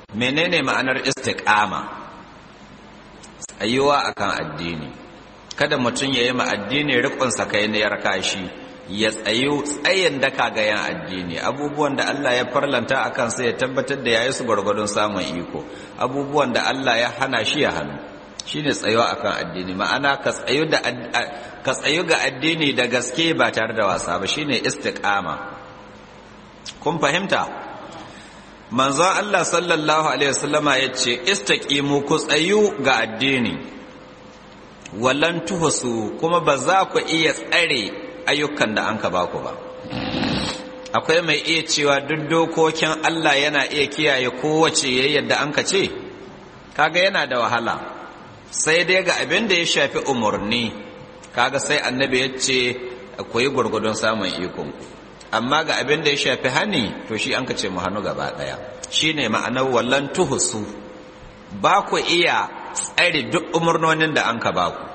menene ma'anar istiqama tsayuwa akan addini kada mutum ya yi ma addini rikon sakainiyar kashi ya tsayu tsayin daka ga yan addini abubuwan da Allah ya farlanta a kansa ya tabbatar da yayi su gwargwadon samun iko abubuwan da Allah ya hana shi ya hannu shine tsayuwa akan addini ma'ana ka tsayu da ka tsayu ga addini da gaske ba tare da wasa ba shine istiqama kun fahimta manzon Allah sallallahu alaihi wasallama yace istaqimu ku tsayu ga addini wallan tuhusu kuma ba za ku iya tsare ayyukan da an ka ba ku ba akwai mai iya cewa duk dokokin Allah yana iya kiyaye kowace yayin da an ka ce kaga yana da wahala sai dai ga abin da ya shafi umarni kaga sai annabi ya ce ku yi gwargwadon samun ikon amma ga abin da ya shafi hani to shi an ka ce mu hannu gaba daya shine ma'anar wallan tuhusu ba ku iya tsare duk umarnonin da an ka ba ku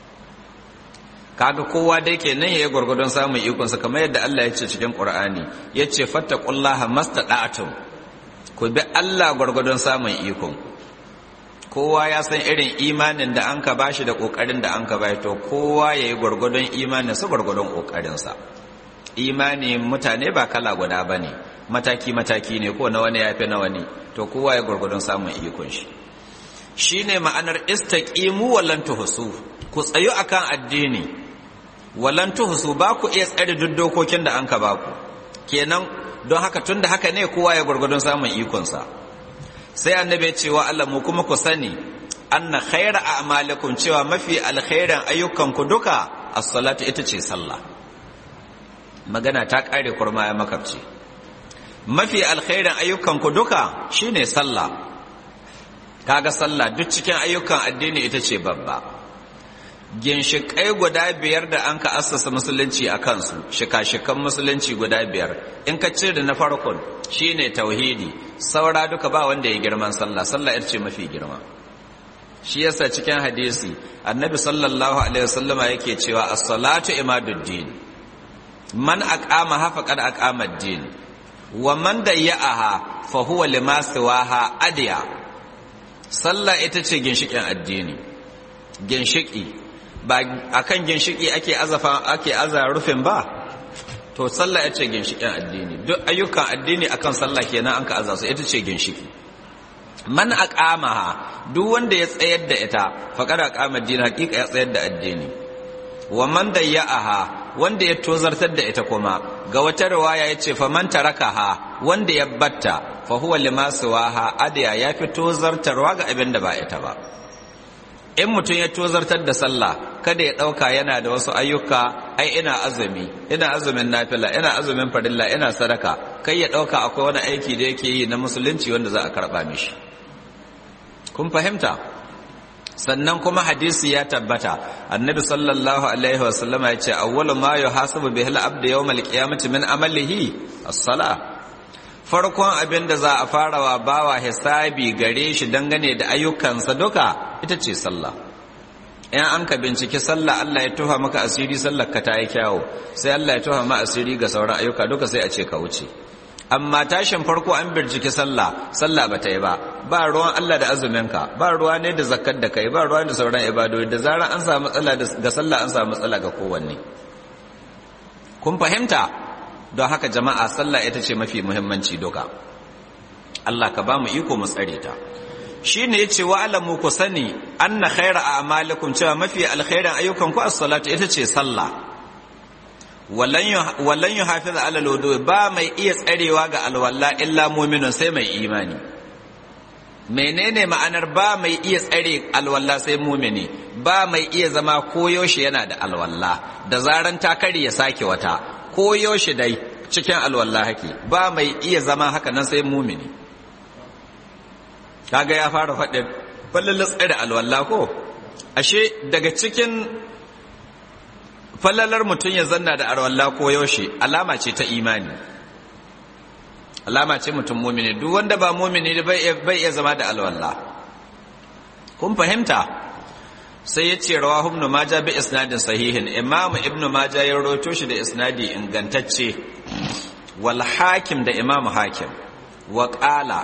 kaga kowa dai kenan yayi gwargwadon samun ikon sa kamar yadda Allah ya ce cikin Qur'ani yace fattaqullaha mastada'tum ku bi Allah gwargwadon samun ikon kowa ya san irin imanin da an ka bashi da kokarin da an ka bai to kowa yayi gwargwadon imanin sa gwargwadon kokarin sa imani mutane ba kala guda bane mataki mataki ne ko na wani yafi na wani to kowa ya gwargwadon samun ikon shi shine ma'anar istaqimu wallan tuhsu ku tsayu akan addini wallan tuhsu ba ku iya tsare duk dokokin da an ka ba ku kenan don haka tun da haka ne kowa ya gwargwadon samun ikonsa sai annabi ya ce wa Allah mu kuma ku sani anna khaira a'malikum cewa mafi alkhairan ayyukan ku duka as-salatu ita ce sallah magana ta kare kurma ya makabci mafi alkhairan ayyukan ku duka shine sallah kaga sallah duk cikin ayyukan addini ita ce babba ginshiƙai guda biyar da an ka assasa musulunci a kansu shika-shikan musulunci guda biyar in ka cire na farkon shine tauhidi saura duka ba wanda ya girman sallah sallah ita ce mafi girma shi yasa cikin hadisi annabi sallallahu alaihi wasallama yake cewa as-salatu imaduddin man aqama ha faqad aqama ad-din wa man dayya'aha fa huwa lima siwaha adiya sallah ita ce ginshikin addini ginshiki ba a kan ginshiki ake azafa ake aza rufin ba to sallah ya ce ginshikin addini duk ayyukan addini akan sallah kenan an ka aza su ita ce ginshiki man aqamaha duk wanda ya tsayar da ita faqad aqama addini hakika ya tsayar da addini wa man dayya'aha wanda ya tozartar da ita kuma ga wata riwaya yace fa man tarakaha wanda ya batta fa huwa lima siwaha adiya ya fi tozartarwa ga abin da ba ita ba in mutum ya tozartar da sallah kada ya ɗauka yana da wasu ayyuka ai ina azumi ina azumin nafila ina azumin farilla ina sadaka kai ya ɗauka akwai wani aiki da yake yi na musulunci wanda za a karɓa mishi kun fahimta sannan kuma hadisi ya tabbata annabi sallallahu alaihi wasallam ya ce awwalu ma yuhasabu bihi al-abdu yawm al-qiyamati min amalihi as-salah farkon abin da za a fara wa bawa hisabi gare shi dangane da ayyukansa duka ita ce sallah in an ka binciki sallah Allah ya tuha maka asiri sallar ka ta yi kyawu sai Allah ya tuha ma asiri ga sauran ayyuka duka sai a ce ka wuce amma tashin farko an binciki sallah sallah ba ta yi ba ba ruwan Allah da azuminka ba ruwa ne da zakkar da kai ba ruwa da sauran ibadodi da zarar an samu matsala ga sallah an samu matsala ga kowanne kun fahimta don haka jama'a sallah ita ce mafi muhimmanci duka Allah ka ba mu iko mu tsare ta shi ne ya ce wa alamu ku sani anna khaira a amalikum cewa mafi alkhairan ayyukan ku as-salatu ita ce sallah wallan yu hafiz ala lodo ba mai iya tsarewa ga alwala illa mu'minun sai mai imani menene ma'anar ba mai iya tsare alwala sai mumini ba mai iya zama koyaushe yana da alwala da zaran ta kare ya sake wata koyaushe dai cikin alwala hake ba mai iya zama haka nan sai mumini kaga ya fara faɗin fallon tsare alwala ko ashe daga cikin fallalar mutum ya zanna da alwala ko yaushe alama ce ta imani alama ce mutum mumini duk wanda ba mumini bai iya zama da alwala kun fahimta sai ya ce rawa ibn majah bi isnadin sahihin imam ibn majah ya rawaito shi da isnadi ingantacce wal hakim da imam hakim wa qala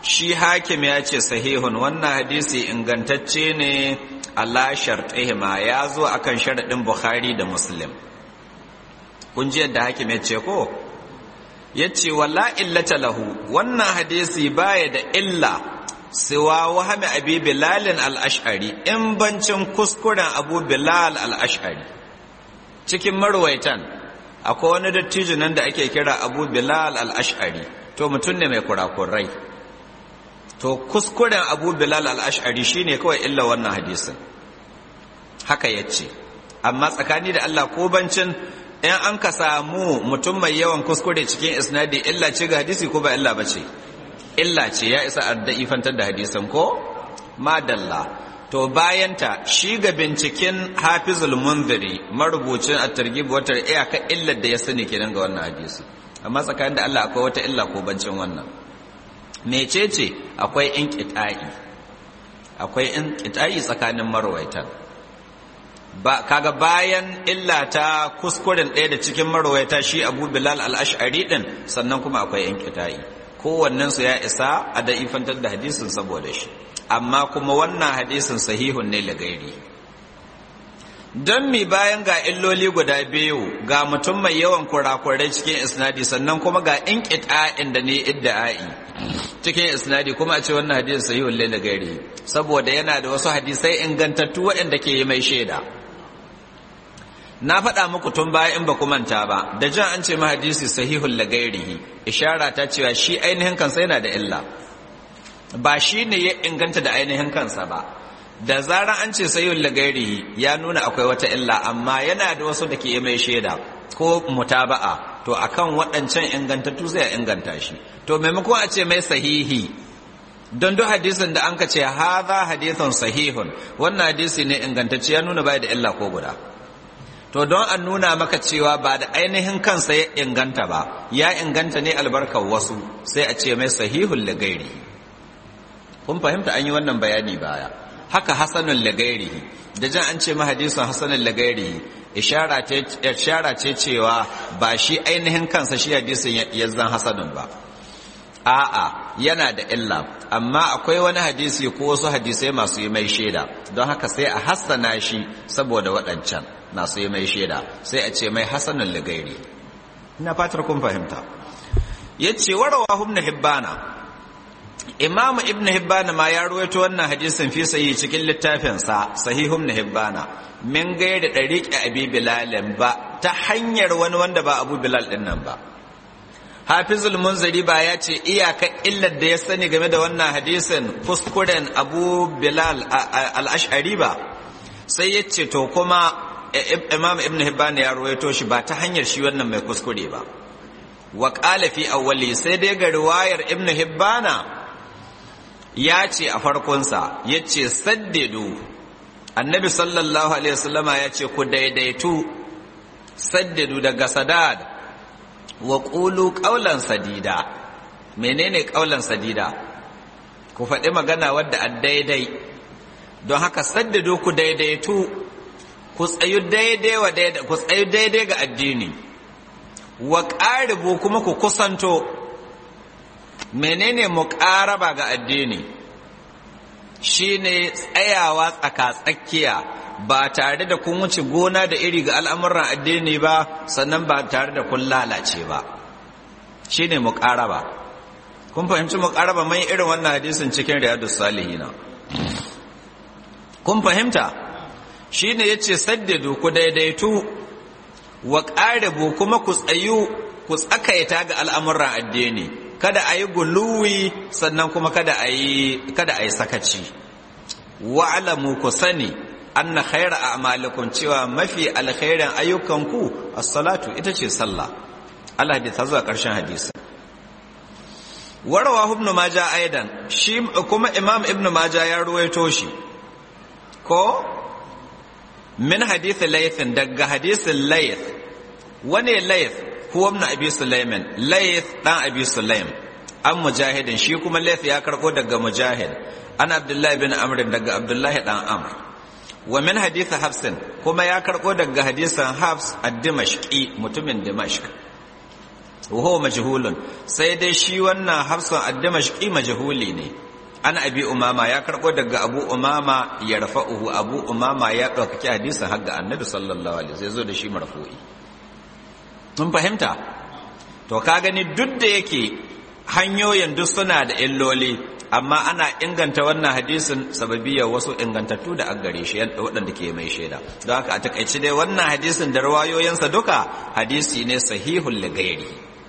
shi hakim ya ce sahihun wannan hadisi ingantacce ne ala shartihima ya zo akan sharaɗin bukhari da muslim kun ji yadda hakim ya ce ko ya ce wala illata lahu wannan hadisi baya da illa siwa wahami abi bilalin al'ashari in bancin kuskuren abu bilal al'ashari cikin marwaitan akwai wani dattijo nan da ake kira abu bilal al'ashari to mutum ne mai kurakurai to kuskuren abu bilal al'ashari shine kawai illa wannan hadisin haka ya ce amma tsakani da allah ko bancin in an ka samu mutum mai yawan kuskure cikin isnadi illa ce ga hadisi ko ba illa ba ce illa ce ya isa adda'ifantar da hadisan ko madalla to bayanta shi ga binciken hafizul munziri marubucin at-targhib wa iyaka illar da ya sani kenan ga wannan hadisi amma tsakanin da Allah akwai wata illa ko bancin wannan mecece akwai inqita'i akwai inqita'i tsakanin marwaitan ba kaga bayan illa ta kuskuren ɗaya da cikin marwaita shi Abu Bilal al-Ash'ari din sannan kuma akwai inqita'i kowannensu ya isa a da'ifantar da hadisin saboda shi amma kuma wannan hadisin sahihun ne lagairi don mi bayan ga illoli guda biyu ga mutum mai yawan kurakurai cikin isnadi sannan kuma ga in ƙita'in da ne idda'ai cikin isnadi kuma a ce wannan hadisin sahihun ne lagairi saboda yana da wasu hadisai ingantattu waɗanda ke yi mai shaida na faɗa muku tun baya in ba ku manta ba da jan an ce hadisi sahihul lagairihi ishara ta cewa shi ainihin kansa yana da illa ba shi ne ya inganta da ainihin kansa ba da zarar an ce sahihul lagairihi ya nuna akwai wata illa amma yana da wasu da ke mai shaida ko mutaba'a to akan waɗancan ingantattu zai inganta shi to maimakon a ce mai sahihi don duk hadisin da an ka ce haza hadithun sahihun wannan hadisi ne ingantacce ya nuna bai da illa ko guda to don an nuna maka cewa ba da ainihin kansa ya inganta ba ya inganta ne albarkar wasu sai a ce mai sahihun lagairi kun fahimta an yi wannan bayani baya haka hasanun lagairi da jan an ce ma hadisun hasanun lagairi ishara ce cewa ba shi ainihin kansa shi hadisin ya zan hasanun ba a'a yana da illa amma akwai wani hadisi ko wasu hadisai masu yi mai shaida don haka sai a hassana shi saboda waɗancan masu yi mai shaida sai a ce mai hasanun ligairi ina fatar kun fahimta ya ce warawa ibn hibbana imamu ibn hibbana ma ya ruwaito wannan hadisin fi sayi cikin littafinsa sahihu ibn hibbana min gairi ɗariƙi abi bilalin ba ta hanyar wani wanda ba abu bilal ɗin nan ba hafizul munzari ba ya ce iyaka illar da ya sani game da wannan hadisin kuskuren abu bilal al-ash'ari ba sai ya ce to kuma imam ibn hibban ya ruwaito shi ba ta hanyar shi wannan mai kuskure ba wa qala fi awwali sai dai ga riwayar ibn hibbana ya ce a farkonsa ya ce saddidu annabi sallallahu alaihi wasallama ya ce ku daidaitu saddidu daga sadad wa ƙulu ƙaulan sadida menene ƙaulan sadida ku faɗi magana wadda a daidai don haka saddado ku daidaitu ku tsayu daidai wa daidai ku tsayu daidai ga addini wa ƙaribu kuma ku kusanto menene muƙaraba ga addini shine tsayawa tsaka-tsakiya ba tare da kun wuce gona da iri ga al'amuran addini ba sannan ba tare da kun lalace ba shi ne muƙaraba kun fahimci muƙaraba mai irin wannan hadisin cikin riyadu salihina kun fahimta shi ne ya ce saddadu ku daidaitu wa ƙaribu kuma ku tsayu ku tsakaita ga al'amuran addini kada a yi guluwi sannan kuma kada a yi sakaci wa'alamu ku sani anna khaira a'malikum cewa mafi alkhairin ayyukanku as-salatu ita ce sallah Allah da ta zuwa ƙarshen hadisi warawa ibn maja aidan shi kuma imam ibn maja ya ruwaito shi ko min hadith layth daga hadisin layth wane layth huwa ibn abi sulaiman layth dan abi sulaim an mujahidin shi kuma layth ya karko daga mujahid an abdullahi bin amr daga abdullahi dan amr wa min hadith hafsin kuma ya karɓo daga hadisan hafs a dimashqi mutumin dimashq wa majhulun sai dai shi wannan hafsun ad-damashqi majhuli ne an abi umama ya karbo daga abu umama ya rafa'uhu abu umama ya ɗaukaki hadisin har ga annabi sallallahu alaihi wasallam zo da shi marfu'i mun fahimta to ka gani duk da yake hanyoyin duk suna da illoli amma ana inganta wannan hadisin sababiyar wasu ingantattu da an gare shi waɗanda ke mai shaida don haka a takaice dai wannan hadisin da rawayoyinsa duka hadisi ne sahihul ligairi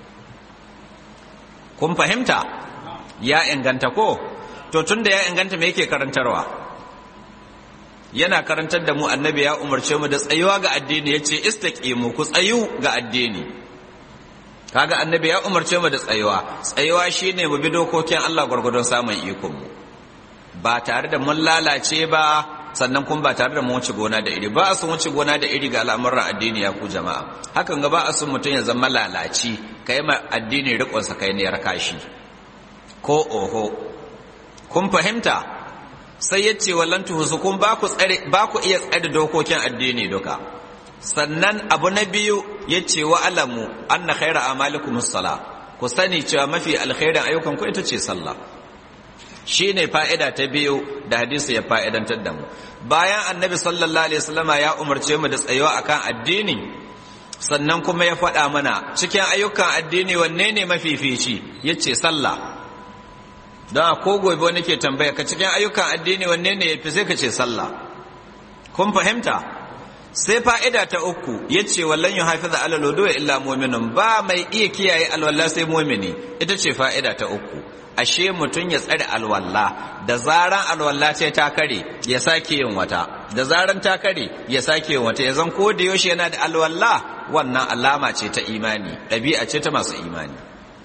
kun fahimta ya inganta ko to tun da ya inganta me yake karantarwa yana karantar da mu annabi ya umarce mu da tsayuwa ga addini ya ce istaqimu ku tsayu ga addini kaga annabi ya umarce mu da tsayuwa tsayuwa shine mu bi dokokin Allah gwargwadon samun ikon mu ba tare da mun lalace ba sannan kuma ba tare da mun wuce gona da iri ba a sun wuce gona da iri ga al'amuran addini ya ku jama'a hakan ga ba a sun mutum ya zama lalaci kai ma addini rikon sa kai ne ya kashi ko oho kun fahimta sai ya ce wallan tuhusu kun ba ku iya tsare dokokin addini duka sannan abu na biyu ya ce wa alamu anna khaira amalikum sala ku sani cewa mafi alkhairin ayyukan ku ita ce sallah shine fa'ida ta biyu da hadisi ya fa'idantar da mu bayan annabi sallallahu alaihi wasallama ya umarce mu da tsayuwa akan addini sannan kuma ya faɗa mana cikin ayyukan addini wanne ne mafifici yace sallah don ko gobe wani ke tambaya ka cikin ayyukan addini wanne ne ya fi sai ka ce sallah kun fahimta sai fa'ida ta uku ya ce wallon yi hafi da alalodo illa mominin ba mai iya kiyaye alwallah sai momini ita ce fa'ida ta uku ashe mutum ya tsare alwallah da zaran alwallah ce ta kare ya sake yin wata da zaran ta kare ya sake yin wata ya zan ko da yaushe yana da alwallah wannan alama ce ta imani ɗabi'a ce ta masu imani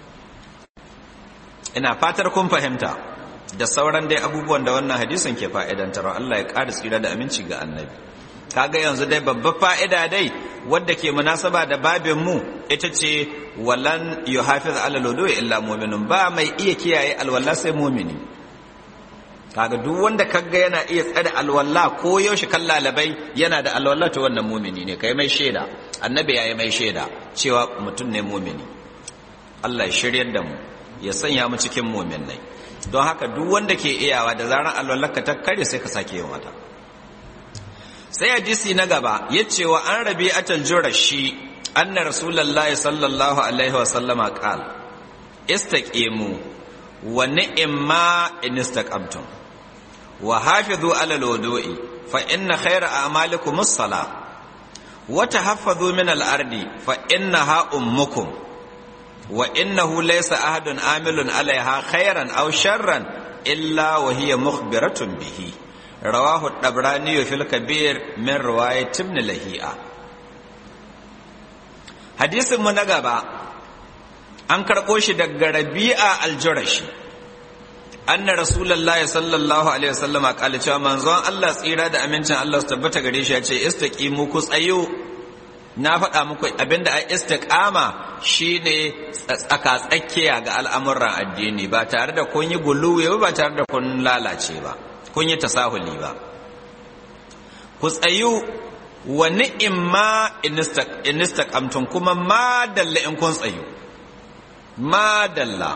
ina fatar kun fahimta da sauran dai abubuwan da wannan hadisin ke fa'idantar Allah ya ƙara tsira da aminci ga annabi kaga yanzu dai babbar fa'ida dai wadda ke munasaba da babin mu ita ce walan yuhafiz ala lodo illa mu'minun ba mai iya kiyaye alwala sai mu'mini kaga duk wanda kaga yana iya tsare alwala ko yaushe kan lalabai yana da alwala to wannan mu'mini ne kai mai shaida annabi yayi mai shaida cewa mutum ne mu'mini Allah ya shiryar da mu ya sanya mu cikin mu'minai don haka duk wanda ke iyawa da zaran alwallarka ta kare sai ka sake yin wata sai hadisi na gaba ya ce wa an rabi atal jurashi anna rasulullahi sallallahu alaihi wa sallama qal istaqimu wa ni'ma in istaqamtum wa hafizu ala alwudu'i fa inna khayra a'malikum as-salah wa tahaffazu min al-ardi fa innaha ummukum wa innahu laysa ahadun amilun alaiha khairan aw sharran illa wa hiya mukhbiratun bihi rawahu ad-dabrani fil kabir min riwayat ibn lahi'a hadisin mu na gaba an karɓo shi daga rabi'a al-jurashi anna rasulullahi sallallahu alaihi wasallam qala cewa manzon Allah tsira da amincin Allah su tabbata gare shi ya ce istaqimu ku tsayo na faɗa muku abinda a istiqama shine tsaka-tsakiya ga al'amuran addini ba tare da kun yi guluwe ba tare da kun lalace ba kun yi tasahuli ba ku tsayu wa ni'imma in istaqamtum kuma ma dalla in kun tsayu ma dalla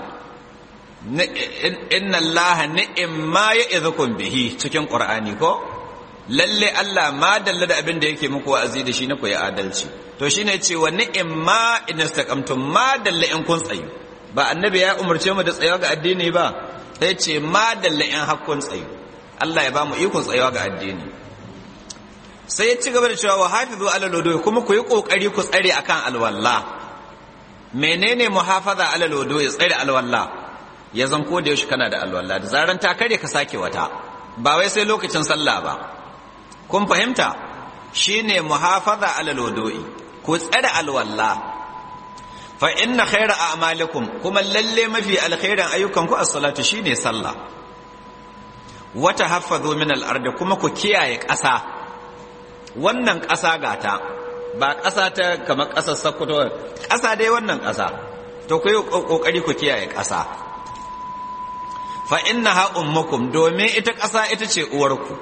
inna allaha ni'imma ya'idhukum bihi cikin qur'ani ko lalle Allah ma dalla da abin da yake muku wa'azi da shi na koyi adalci to shine cewa ni'imma in istaqamtum ma dalla in kun tsayu ba annabi ya umarce mu da tsayawa ga addini ba sai ce ma dalla in hakkun tsayu Allah ya ba mu ikon tsayawa ga addini sai ya ci gaba da cewa wa hafizu ala lodo kuma ku yi kokari ku tsare akan alwalla menene muhafaza ala lodo ya tsare alwalla ya zan ko da yaushe kana da alwalla da zaran ta kare ka sake wata ba wai sai lokacin sallah ba kun fahimta shine muhafaza ala lodo'i ku tsare alwalla fa inna khaira a'malikum kuma lalle mafi alkhairan ayyukan ku as-salatu shine sallah wa tahaffazu min al-ardi kuma ku kiyaye ƙasa wannan ƙasa gata ba ƙasa ta kamar ƙasar Sokoto ƙasa dai wannan ƙasa to ku yi kokari ku kiyaye ƙasa fa innaha ummukum domin ita ƙasa ita ce uwarku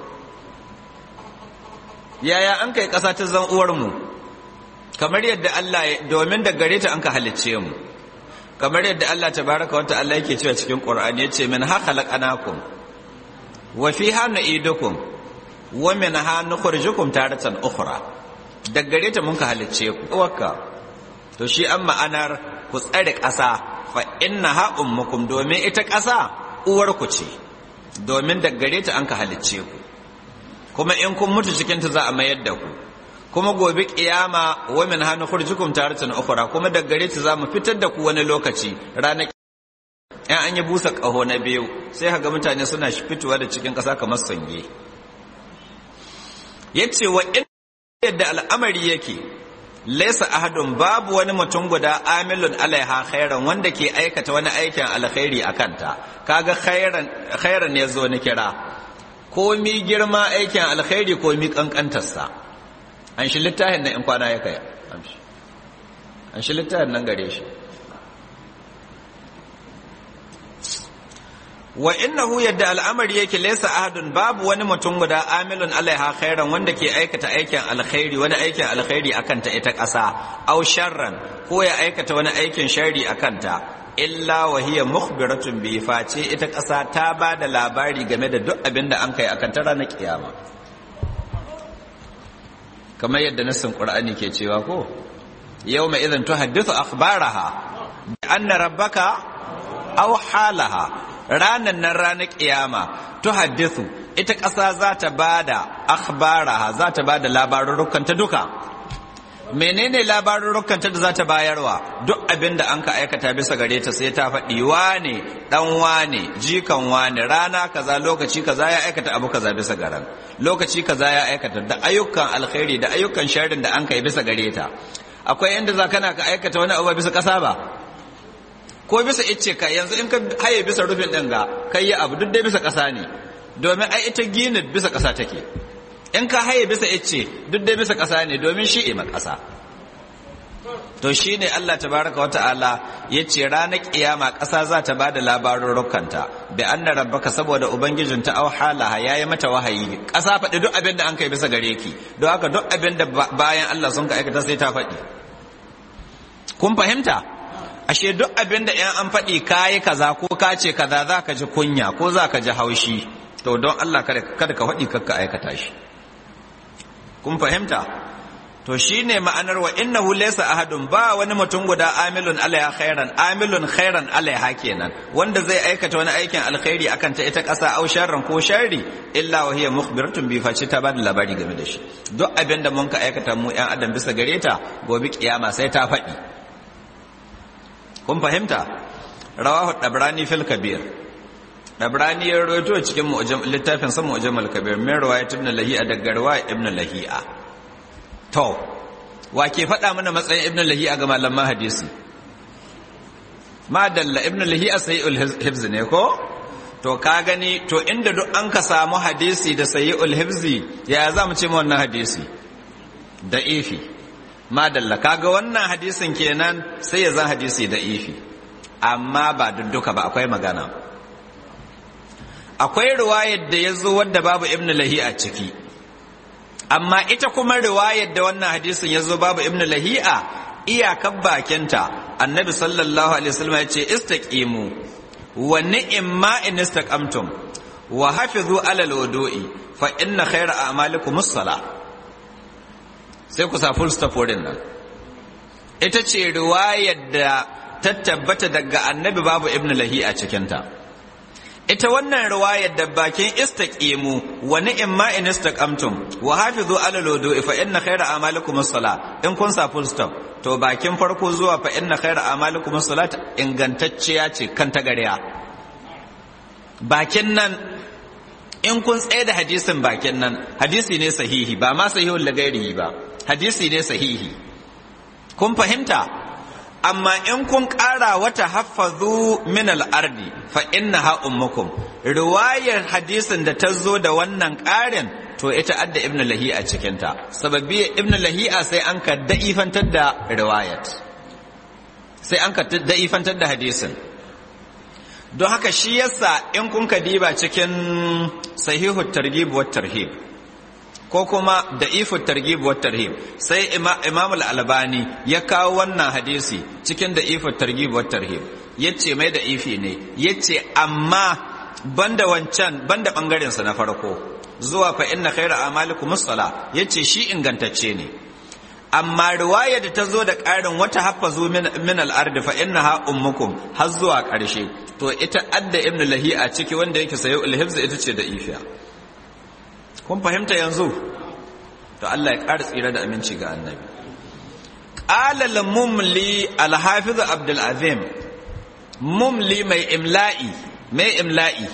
yaya an kai ƙasa ta zan uwarmu kamar yadda Allah domin da gare ta an ka halicce mu kamar yadda Allah tabaraka wa ta'ala yake cewa cikin Qur'ani yace min ha khalaqnakum wa fiha nu'idukum wa min ha nukhrijukum taratan ukhra daga gare ta mun ka halicce ku wakka to shi an ma'anar ku tsare ƙasa fa innaha ummukum domin ita ƙasa uwar ku ce domin daga gare ta an ka halicce ku kuma in kun mutu cikin ta za a mayar da ku kuma gobe kiyama wa min hanu khurjukum taratan ukhra kuma daga gare ta za mu fitar da ku wani lokaci ranar in an yi busa ƙaho na biyu sai haga mutane suna fitowa da cikin ƙasa kamar sange yace wa in yadda al'amari yake laisa ahadun babu wani mutum guda amilun alaiha khairan wanda ke aikata wani aikin alkhairi a kanta kaga khairan khairan ya zo ni kira ko mi girma aikin alkhairi ko mi kankantarsa an shi littafin nan in kwana ya kai an shi littafin nan gare shi wa innahu yadda al'amari yake laysa ahadun babu wani mutum guda amilun alaiha khairan wanda ke aikata aikin alkhairi wani aikin alkhairi akan ta ita ƙasa aw sharran ko ya aikata wani aikin sharri akan ta illa wa hiya mukhbiratun bi face ita ƙasa ta ba da labari game da duk abin da an kai akan ta ranar kiyama kamar yadda nassin qur'ani ke cewa ko yawma idhan tuhaddithu akhbaraha bi anna rabbaka aw halaha ranan nan ranar kiyama tuhaddithu ita ƙasa za ta bada akhbaraha za ta bada labarurrukan ta duka menene labarurrukan ta da za ta bayarwa duk abin da an ka aikata bisa gare ta sai ta faɗi wane dan wane jikan wane rana kaza lokaci kaza ya aikata abu kaza bisa garan lokaci kaza ya aikata da ayyukan alkhairi da ayyukan sharrin da an kai bisa gare ta akwai inda za kana ka aikata wani abu bisa ƙasa ba ko bisa icce ka yanzu in ka haye bisa rufin ɗin ga kai yi abu duk dai bisa ƙasa ne domin ai ita gini bisa ƙasa take in ka haye bisa icce duk dai bisa ƙasa ne domin shi ima ƙasa to shi ne Allah tabaraka wa ta'ala ya ce ranar kiyama ƙasa za ta ba da labarurrukanta da an rabbaka saboda ubangijin ta au halaha ya yi mata wahayi ƙasa faɗi duk abin da an kai bisa gare ki don haka duk abin da bayan Allah sun ka aikata sai ta faɗi kun fahimta ashe duk abin da ‘yan an faɗi kayi kaza ko ka ce kaza za ka ji kunya ko za ka ji haushi to don Allah kada ka faɗi kakka aikata shi kun fahimta to shi ne ma'anar wa innahu laysa ahadun ba wani mutum guda amilun alaiha khairan amilun khairan alaiha kenan wanda zai aikata wani aikin alkhairi akan ta ita ƙasa au sharran ko sharri illa wa hiya mukhbiratun bi face ta bada labari game da shi duk abin da mun ka aikata mu ‘yan adam bisa gare ta gobe kiyama sai ta faɗi kun fahimta rawahu dabrani fil kabir dabrani ya rawaito cikin littafin sa mu'jam al kabir min riwayat ibn lahi'a daga riwayat ibn lahi'a to wa ke faɗa mana matsayin ibn lahi'a ga malaman hadisi madalla ibn lahi'a sayyul hifz ne ko to ka gani to inda duk an ka samu hadisi da sayyul hifzi ya za mu ce mu wannan hadisi da ifi madalla kaga wannan hadisin kenan sai ya zan hadisi da ifi amma ba dudduka ba akwai magana akwai riwayar da ya zo wadda babu ibn lahi a ciki amma ita kuma riwayar da wannan hadisin ya zo babu ibn lahi'a iyakar bakinta annabi sallallahu alaihi wasallam ya ce istaqimu wa ni'ma in istaqamtum wa hafizu ala alwudu'i fa inna khayra a'malikum as-salah sai ku sa full stop wurin nan ita ce riwayar da ta tabbata daga annabi babu ibn lahi a cikinta ita wannan riwayar da bakin istaqimu wa ni'ma in istaqamtum wa hafizu ala wudu'i fa inna khayra a'malikum as-salah in kun sa full stop to bakin farko zuwa fa inna khayra a'malikum as-salat ingantacciya ce kan tagariya bakin nan in kun tsaye da hadisin bakin nan hadisi ne sahihi ba ma sahihul lagairi ba hadisi ne sahihi kun fahimta amma in kun ƙara wata haffazu min al'ardi fa inna ha ummukum riwayar hadisin da ta zo da wannan ƙarin to ita adda ibn lahi'a cikinta sababi ibn lahi'a sai an ka da'ifantar da riwayat sai an ka da'ifantar da hadisin don haka shi yasa in kun ka diba cikin sahihu targhib wa tarhib ko kuma da ifu targhib wa tarhib sai imam al-albani ya kawo wannan hadisi cikin da ifu targhib wa tarhib yace mai da ifi ne yace amma banda wancan banda bangaren sa na farko zuwa fa inna khayra amalikum as-sala yace shi ingantacce ne amma riwaya da ta zo da ƙarin wata haffazu min al-ardi fa innaha ummukum har zuwa ƙarshe to ita adda ibn lahi a ciki wanda yake sayo al-hifz ita ce da ifiya kun fahimta yanzu to Allah ya ƙara tsira da aminci ga annabi qala al-mumli al-hafiz abdul azim mumli mai imla'i mai imla'i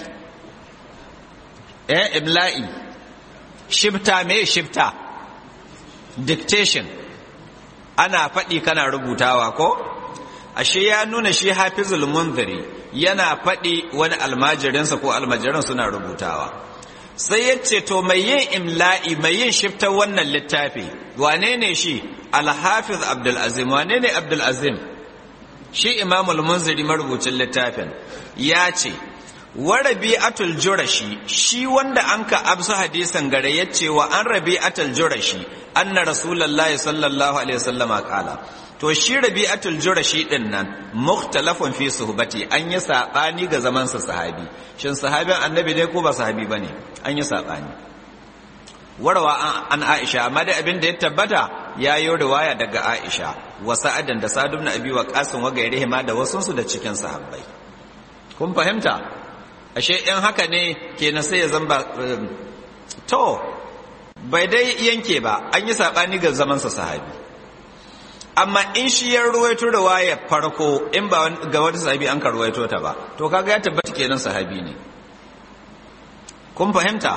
eh imla'i shifta mai shifta dictation ana faɗi kana rubutawa ko ashe ya nuna shi hafizul munziri yana faɗi wani almajirinsa ko almajiran suna rubutawa sai ya ce to mai yin imla'i mai yin shiftar wannan littafi wane ne shi alhafiz abdulazim wane ne abdulazim shi imamul munziri marubucin littafin ya ce wa rabi'atul jurashi shi wanda an ka absu hadisan gare ya ce wa an rabi'atul jurashi anna rasulullahi sallallahu alaihi wasallama kala to shi rabi'atul jurashi din nan mukhtalafun fi suhbati an yi sabani ga zaman sa sahabi shin sahabin annabi ne ko ba sahabi bane an yi sabani warwa an Aisha amma da abin da ya tabbata ya yi riwaya daga Aisha wa sa'adan da Sa'd ibn Abi Waqqas wa gairihi ma da wasun su da cikin sahabbai kun fahimta ashe in haka ne kenan sai ya zamba to bai dai yanke ba an yi sabani ga zaman sa sahabi amma in shi ya ruwaito da waya farko in ba ga wata sahabi an ka ruwaito ta ba to kaga ya tabbata kenan sahabi ne kun fahimta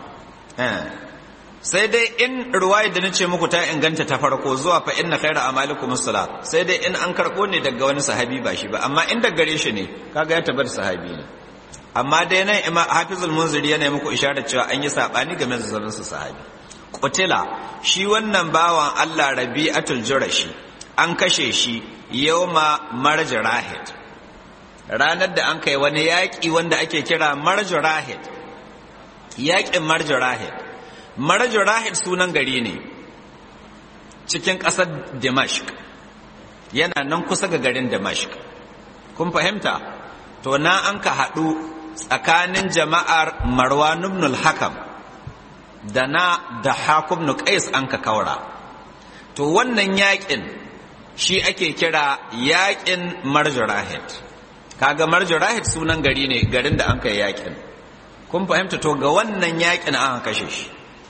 sai dai in ruwayar da nace muku ta inganta ta farko zuwa fa inna khayra amalikum as-salat sai dai in an karbo ne daga wani sahabi ba shi ba amma in daga gare shi ne kaga ya tabbata sahabi ne amma dai nan ima hafizul munziri yana muku isharar cewa an yi sabani game da zaman su sahabi qutila shi wannan bawan Allah rabi'atul jurashi an kashe shi yawma marj rahid ranar da an kai wani yaƙi wanda ake kira marj rahid yaƙin marj rahid marj rahid sunan gari ne cikin ƙasar dimashq yana nan kusa ga garin dimashq kun fahimta to na an ka haɗu tsakanin jama'ar marwan ibn al-hakam da na da hakum ibn qais an ka kaura to wannan yaƙin shi ake kira yaƙin marjurahid kaga marjurahid sunan gari ne garin da an kai yaƙin kun fahimta to ga wannan yaƙin an kashe shi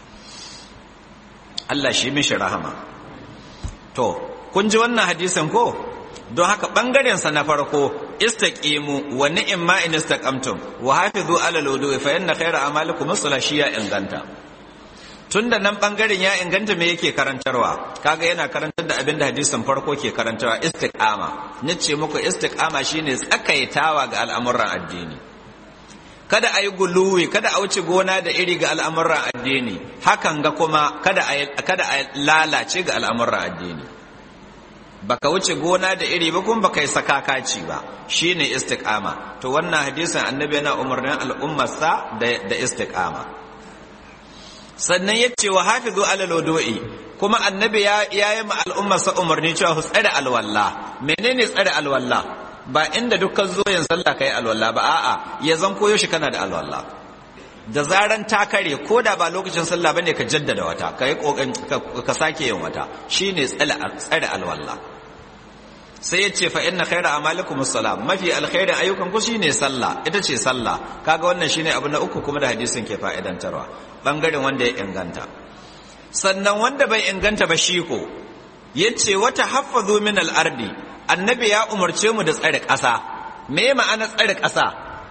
Allah shi mishi rahama to kun ji wannan hadisin ko don haka bangaren sa na farko istaqimu wa ni'ma in istaqamtum wa hafizu ala alwudu fa inna khayra amalikum as-salashiya inganta tunda nan bangaren ya inganta me yake karantarwa kaga yana karantar da abin da hadisin farko ke karantarwa istiqama nace muku istiqama shine tsakaitawa ga al'amuran addini kada a yi guluwi kada a wuce gona da iri ga al'amuran addini hakan ga kuma kada a lalace ga al'amuran addini baka wuce gona da iri ba kuma baka yi sakakaci ba shine istiqama to wannan hadisin annabi yana umarnin al'ummarsa da da istiqama sannan yace wa hafizu alal wudu'i kuma annabi ya yi ma al'ummarsa umarni cewa su tsare alwalla menene tsare alwalla ba inda dukkan zo yin sallah kai alwala ba a'a ya zan koyo shi kana da alwala da zaran ta kare ko da ba lokacin sallah bane ka jaddada wata ka yi ka sake yin wata shine tsare alwala sai ya ce fa inna khaira amalikum as-salam mafi alkhairin ayyukan ku shine sallah ita ce sallah kaga wannan shine abu na uku kuma da hadisin ke fa'idantarwa bangaren wanda ya inganta sannan wanda bai inganta ba shi ko yace wata haffazu min al-ardi annabi ya umarce mu da tsare ƙasa me ma'ana tsare ƙasa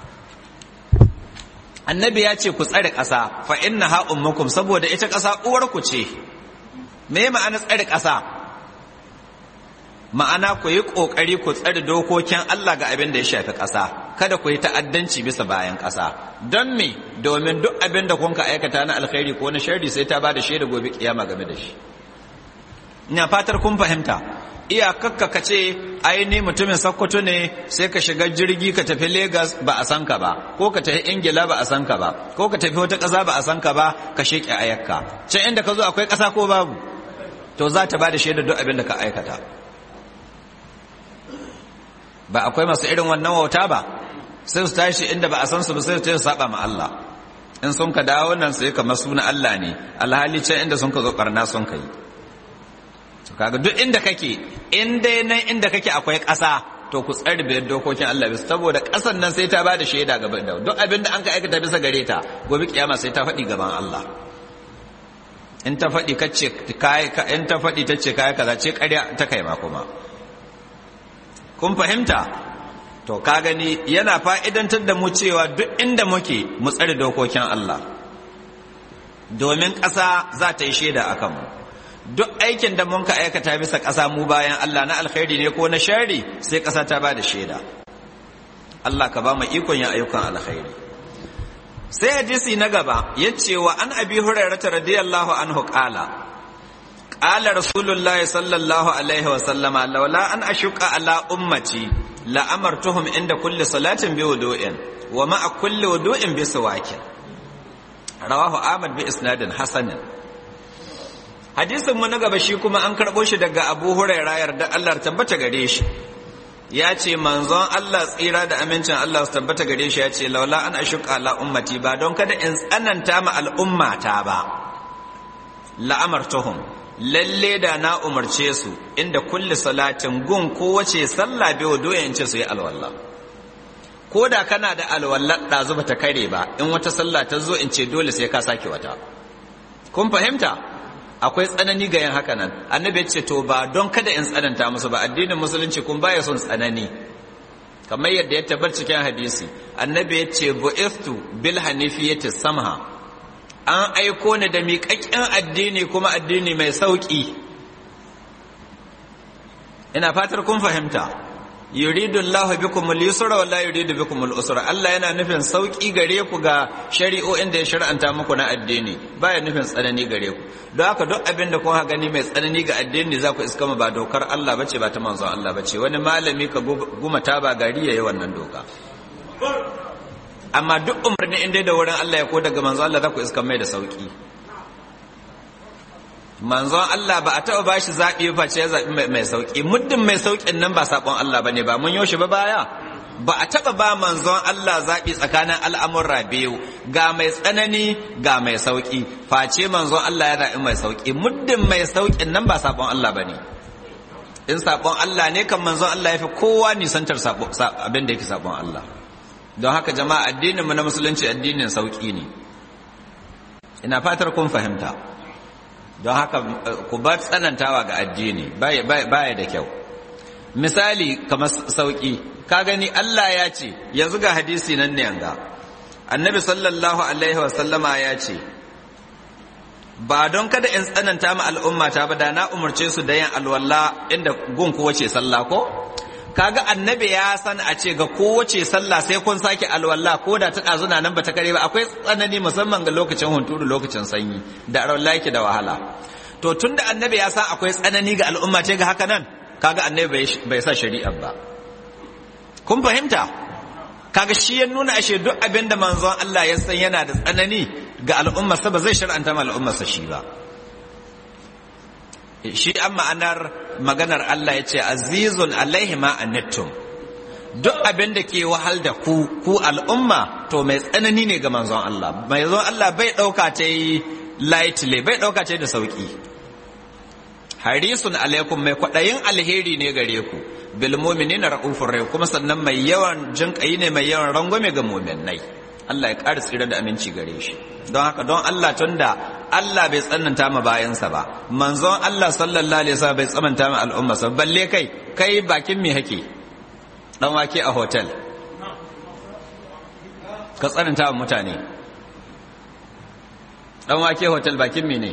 annabi ya ce ku tsare ƙasa fa inna ha ummukum saboda ita ƙasa uwarku ce me ma'ana tsare ƙasa ma'ana ku yi ƙoƙari ku tsare dokokin Allah ga abin da ya shafi ƙasa kada ku yi ta'addanci bisa bayan ƙasa don me domin duk abin da kun ka aikata na alkhairi ko na sharri sai ta ba da shaida gobe kiyama game da shi ina fatar kun fahimta iyakakka ka ce aini mutumin sakkwato ne sai ka shiga jirgi ka tafi Legas ba a san ka ba ko ka tafi ingila ba a san ka ba ko ka tafi wata ƙasa ba a san ka ba ka sheƙe ayakka can inda ka zo akwai ƙasa ko babu to za ta ba da shaida duk abin da ka aikata ba akwai masu irin wannan wauta ba sai su tashi inda ba a san su ba sai su saba ma Allah in sun ka dawo nan sai kamar suna Allah ne alhali can inda sun ka zo barna sun ka yi kaga duk inda kake in dai nan inda kake akwai ƙasa to ku tsare biyar dokokin Allah bisa saboda ƙasan nan sai ta ba da shaida gaban da duk abin da an ka aikata bisa gare ta gobe kiyama sai ta faɗi gaban Allah in ta faɗi kace kai in ta faɗi tace kai kaza ce ƙarya ta kai ma kuma kun fahimta to ka gani yana fa'idantar da mu cewa duk inda muke mu tsare dokokin Allah domin ƙasa za ta yi shaida a kanmu duk aikin da mun ka aikata bisa ƙasa mu bayan Allah na alkhairi ne ko na shari sai ƙasa ta ba da shaida Allah ka ba mu ikon yin ayyukan alkhairi sai hadisi na gaba ya ce wa an abi hurairata radiyallahu anhu qala qala rasulullahi sallallahu alaihi wa sallama laula an ashuqa ala ummati la amartuhum inda kulli salatin bi wudu'in wa ma'a kulli wudu'in bi sawakin rawahu ahmad bi isnadin hasanin hadisin mu na gaba shi kuma an karɓo shi daga abu huraira yarda Allah tabbata gare shi ya ce manzon Allah tsira da amincin Allah su tabbata gare shi ya ce laula an ashuqa ala ummati ba don kada in tsananta ma al'ummata ba la'amartuhum lalle da na umarce su inda kulli salatin gun kowace sallah bai wa doyen ce su yi alwallah ko da kana da alwallah ɗazu ba ta kare ba in wata sallah ta zo in ce dole sai ka sake wata kun fahimta akwai tsanani ga yin haka nan annabi ya ce to ba don kada in tsananta musu ba addinin musulunci kun baya son tsanani kamar yadda ya tabbar cikin hadisi annabi ya ce bu'ithtu bil hanifiyati samha an aiko ni da miƙaƙƙen addini kuma addini mai sauƙi ina fatar kun fahimta yuridu Allah bikum al-yusra wa la yuridu bikum al-usra Allah yana nufin sauki gare ku ga shari'o'in da ya shar'anta muku na addini baya nufin tsanani gare ku don haka duk abin da kun gani mai tsanani ga addini za ku iska ba dokar Allah bace ba ta manzon Allah bace wani malami ka guma ta ba gari yayi wannan doka amma duk umarni inda da wurin Allah ya ko daga manzon Allah za ku iska mai da sauki manzon Allah ba a taɓa ba shi zaɓi ba ce ya zaɓi mai sauƙi muddin mai sauƙin nan ba saƙon Allah ba ne ba mun yoshi ba baya ba a taɓa ba manzon Allah zaɓi tsakanin al'amurra biyu ga mai tsanani ga mai sauƙi face manzon Allah ya zaɓi mai sauƙi muddin mai sauƙin nan ba saƙon Allah ba ne in saƙon Allah ne kan manzon Allah ya fi kowa nisantar abin da yake saƙon Allah don haka jama'a addininmu na musulunci addinin sauƙi ne ina fatar kun fahimta don haka ku bar tsanantawa ga addini baya da kyau misali kamar sauki ka gani Allah ya ce yanzu ga hadisi nan ne yanga annabi sallallahu alaihi wasallama ya ce ba don kada in tsananta ma al'umma ta ba da na umarce su da yin alwala inda gun kowace sallah ko kaga annabi ya san a ce ga kowace sallah sai kun sake alwala ko da ta ɗazuna nan ba ta kare ba akwai tsanani musamman ga lokacin hunturu lokacin sanyi da alwala yake da wahala to tun da annabi ya san akwai tsanani ga al'umma ce ga haka nan kaga annabi bai sa shari'a ba kun fahimta kaga shi ya nuna ashe duk abin da manzon Allah ya san yana da tsanani ga al'ummarsa ba zai shar'anta ma al'ummarsa shi ba shi an ma'anar maganar Allah ya ce azizun alaihi ma anittum duk abin da ke wahal da ku ku al'umma to mai tsanani ne ga manzon Allah mai zon Allah bai ɗauka ta yi lightly bai ɗauka ta da sauƙi harisun alaikum mai kwaɗayin alheri ne gare ku bil mu'minina ra'ufur rahim kuma sannan mai yawan jinƙayi ne mai yawan rangwame ga mu'minai Allah ya ƙara tsira da aminci gare shi don haka don Allah tunda Allah bai tsananta ma bayansa ba manzon Allah sallallahu alaihi wasallam bai tsananta ma al'ummarsa balle kai kai bakin me hake dan wake a hotel ka tsananta wa mutane dan wake hotel bakin me ne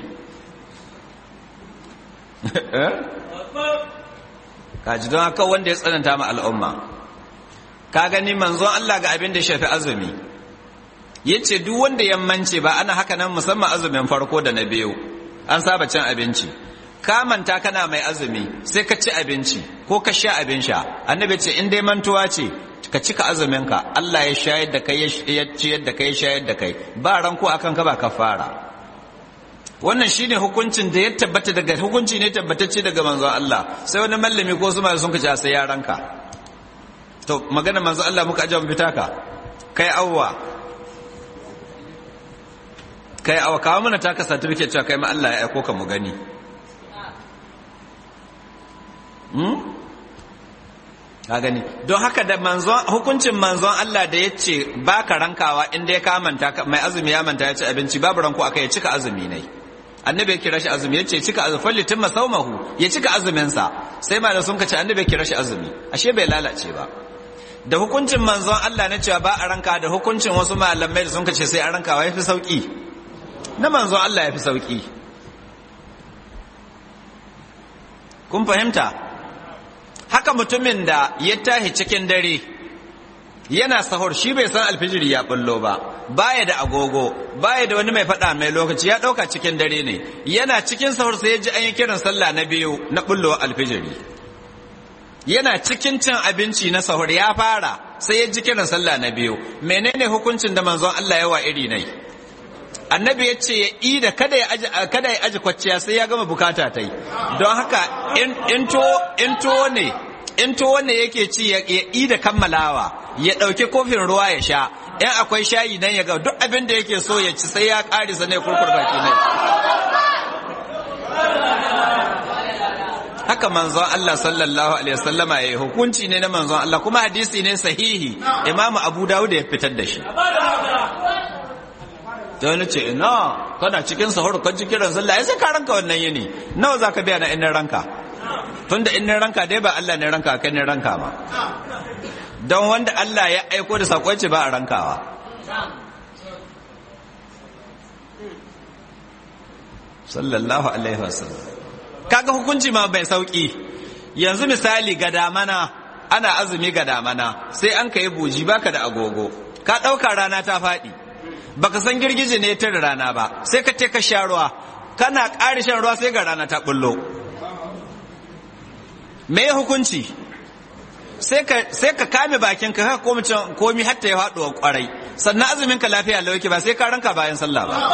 ka ji don haka wanda ya tsananta ma al'umma ka gani manzon Allah ga abin da shafi azumi yace duk wanda yammance ba ana haka nan musamman azumin farko da na biyu an saba cin abinci ka manta kana mai azumi sai ka ci abinci ko ka sha abin sha annabi ce in dai mantuwa ce ka cika azumin ka Allah ya shayar da kai ya ciyar da kai ya shayar da kai ba ranko akan ka ba kafara wannan shine hukuncin da ya tabbata daga hukunci ne tabbatacce daga manzon Allah sai wani mallami ko su ma sun kace sai ya ranka to magana manzon Allah muka aje mu fita ka kai awwa kai awwa kawo mana taka certificate cewa kai ma Allah ya aiko ka mu gani ka gani don haka da manzon hukuncin manzon Allah da ya ce ba ka rankawa inda ya kamanta mai azumi ya manta ya ci abinci babu ranko aka ya cika azumi ne annabi ya kira shi azumi ya ce cika azumi fallitin masaumahu ya cika azuminsa sai ma da sun ka ce annabi ya kira shi azumi ashe bai lalace ba da hukuncin manzon Allah na cewa ba a ranka da hukuncin wasu malamai da sun ka ce sai a rankawa ya fi sauki na manzon Allah ya fi sauki kun fahimta haka mutumin da ya tahi cikin dare yana sahur shi bai san alfijiri ya bullo ba baya da agogo baya da wani mai faɗa mai lokaci ya ɗauka cikin dare ne yana cikin sahur sai ya ji an yi kiran sallah na biyu na bullo alfijiri yana cikin cin abinci na sahur ya fara sai ya ji kiran sallah na biyu menene hukuncin da manzon Allah ya wa iri nai annabi ya ce ya yi da kada ya aji kada ya aji kwacciya sai ya gama bukata ta yi don haka in to ne in to ne yake ci ya yi da kammalawa ya ɗauki kofin ruwa ya sha in akwai shayi nan ya ga duk abin da yake so ya ci sai ya ƙari sa ne kurkur baki ne haka manzon Allah sallallahu alaihi wasallama ya yi hukunci ne na manzon Allah kuma hadisi ne sahihi imamu abu dawud ya fitar da shi da wani ce ina kana cikin sahur kan ji kiran sallah sai ka ranka wannan yini nawa zaka biya na innin ranka tunda innin ranka dai ba Allah ne ranka kai ne ranka ma don wanda Allah ya aiko da sakon ce ba a rankawa sallallahu alaihi wasallam kaga hukunci ma bai sauki yanzu misali ga damana ana azumi ga damana sai an kai buji baka da agogo ka ɗauka rana ta faɗi baka san girgije ne ta rana ba sai ka ce ka sha ruwa kana ƙari shan ruwa sai ga rana ta bullo me hukunci sai ka kame bakin ka haka komi hatta ya faɗuwa kwarai sannan azumin ka lafiya lauki ba sai ka ranka bayan sallah ba